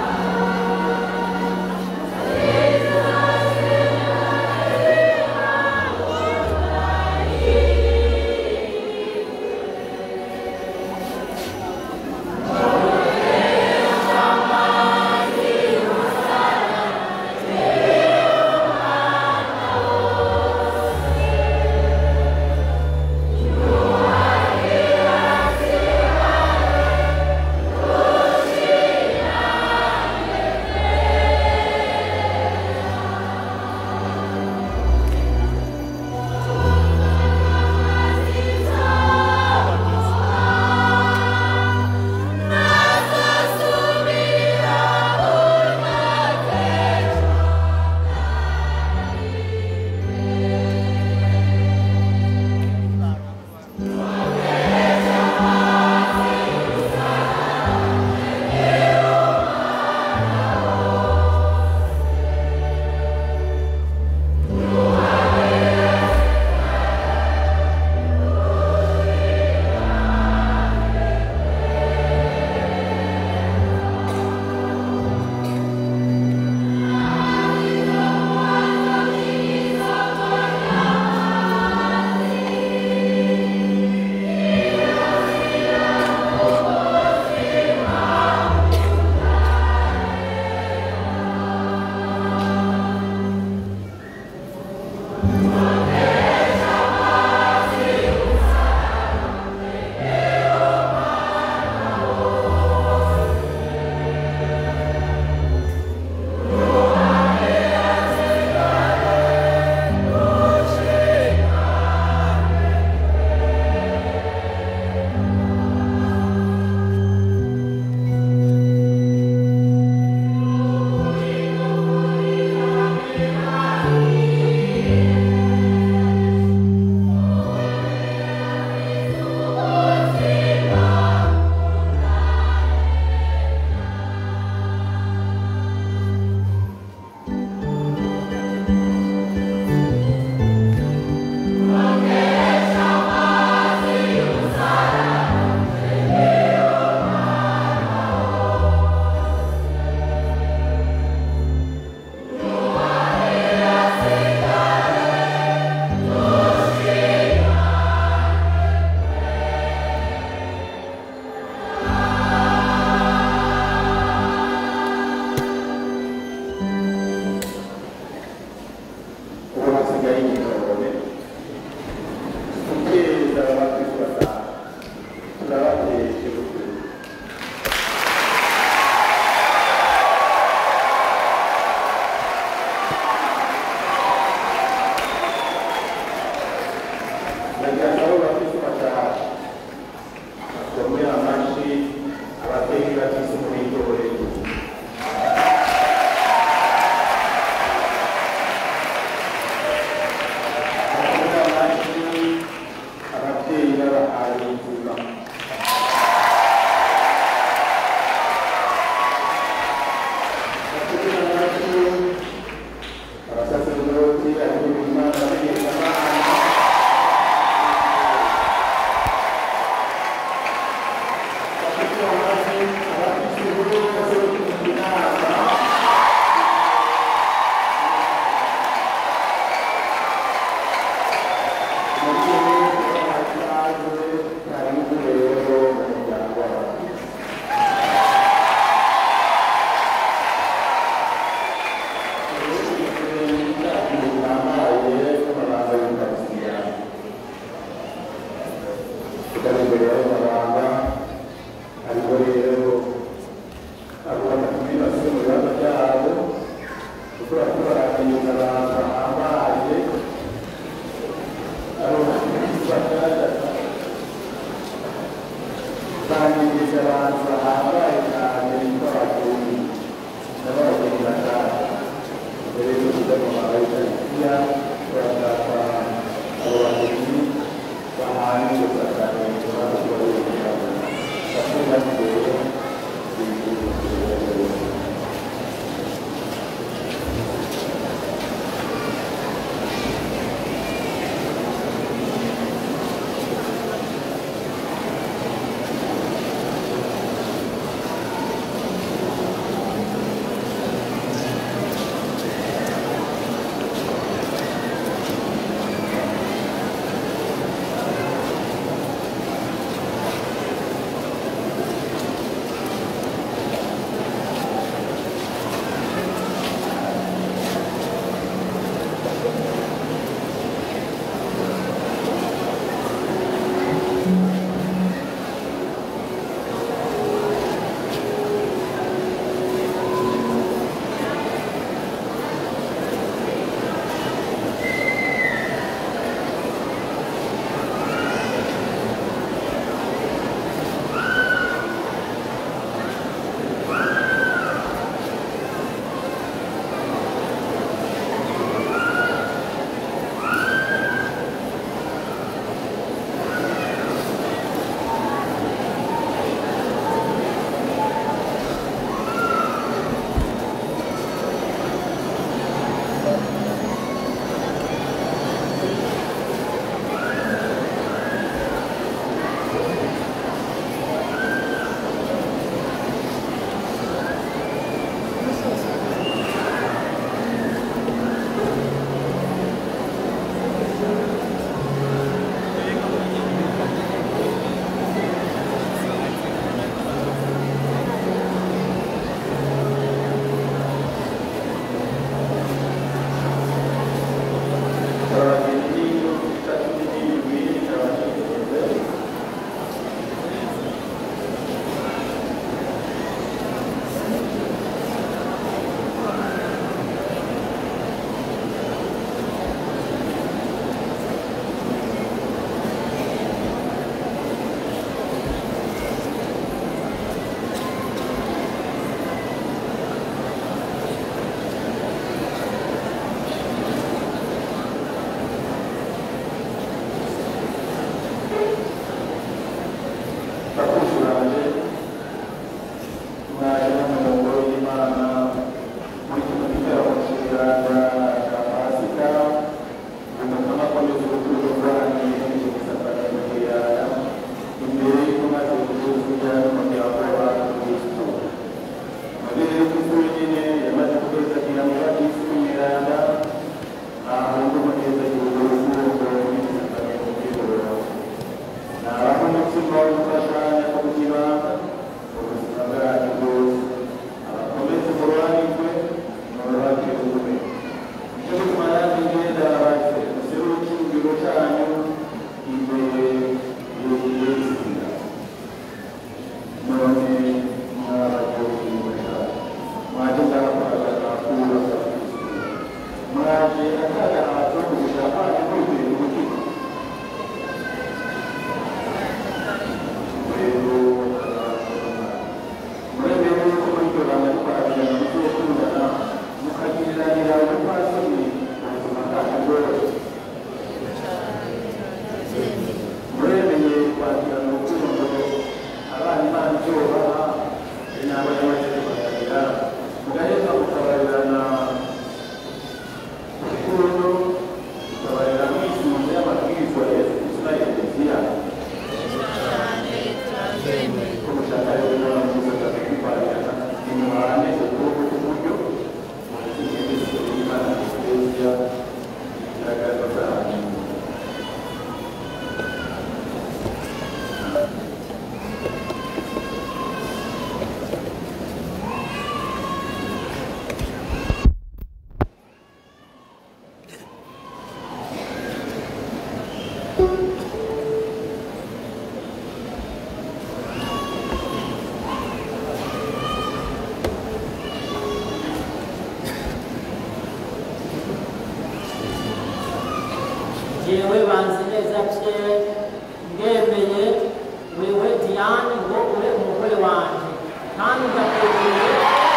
jewe banzi neza Pierre ndemeye wewe Diane ngo ube umugore wanje kandi ndakwemeye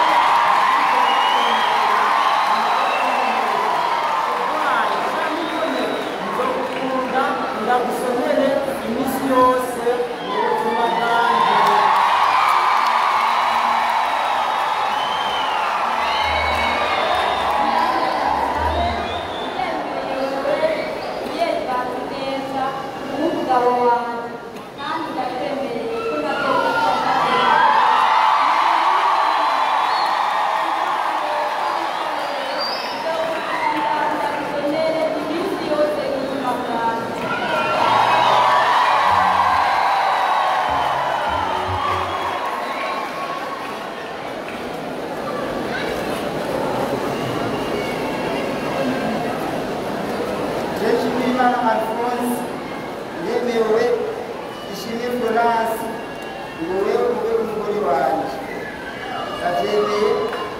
urwaye cyangwa ukomeye nzogukunda ndagusomere iminsi yose mu buzima bwanjye umugabo wanjye kandi ndakwemereye ko ntabwo ndagusomere iminsi yose y'ubuzima bwanjye Nshimiyimana Alphonse yemewe ishimwe Florence ngo wewe ube umugore wanjye ndabyemeye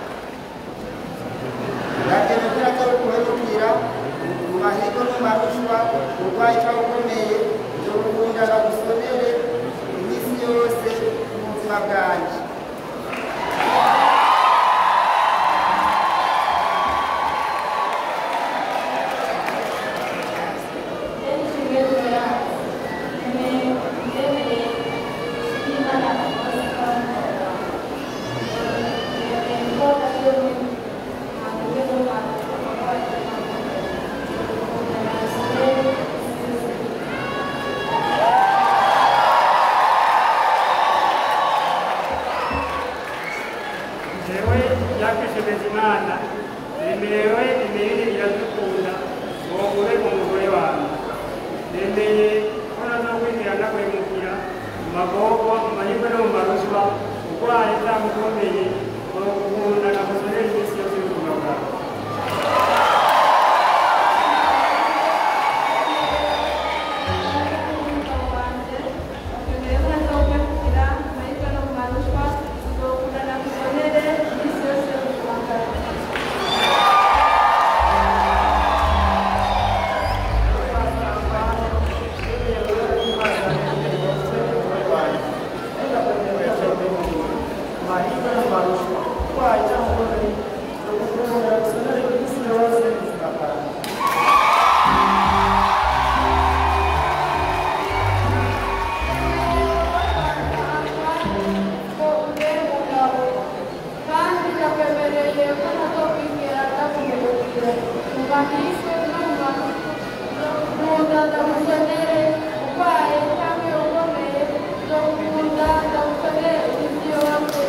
ndabyemeye ko natari kuhemukira mu mahigo no mu marushwa urwaye cyangwa ukomeye byo gukunda ndagusomere iminsi yose mu buzima bwanjye jewe yakishemeza imana remerewe imirire iradukunda ngo ube umugore wanjye nemeye ko nazokwinjira ndakwemukira mu magorwa mu mahirwe no mu maruswa urwaye cyangwa ukomeye ngo gukunda nagusonera iminsi yose y'ubuzima bwawe kandi ndakwemereye ko ntazokwigera ndakumurikira mu mahirwe no mu makunda ndagusonere urwaye cyangwa ukomeye ndagukunda ndagusonere iminsi yose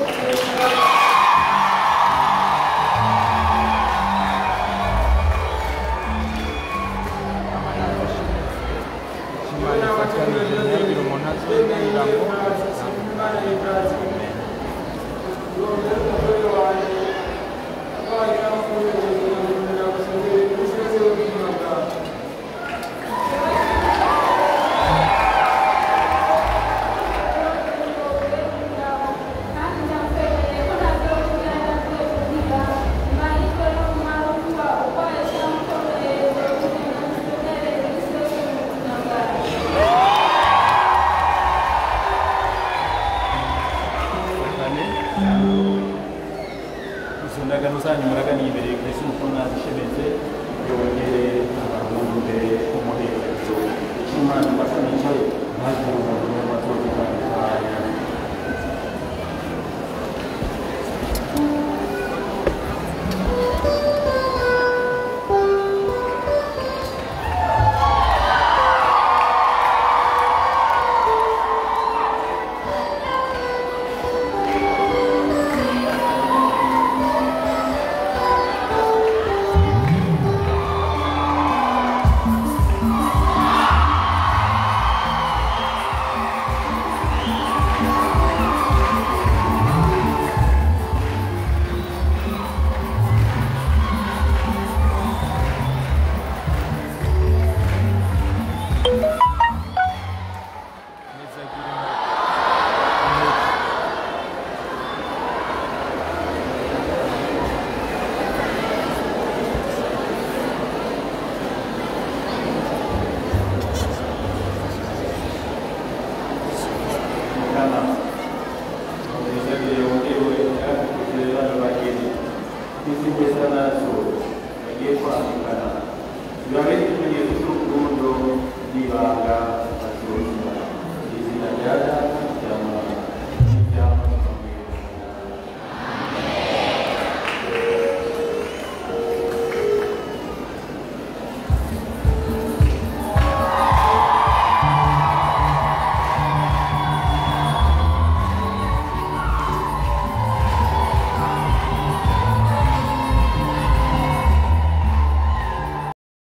kandi ndakwemereye ko ntazokwigera ndakumurikira mu mahirwe no mu marushwa urwaye cyangwa ukomeye ndagusonere iminsi yose mu buzima bwawe izo ndagano zanyu muraganiye imbere kristo umukono nazishemetse yongere abantu imbere umuherezo icyo umwana asa nicaye maze umuntu n'amatora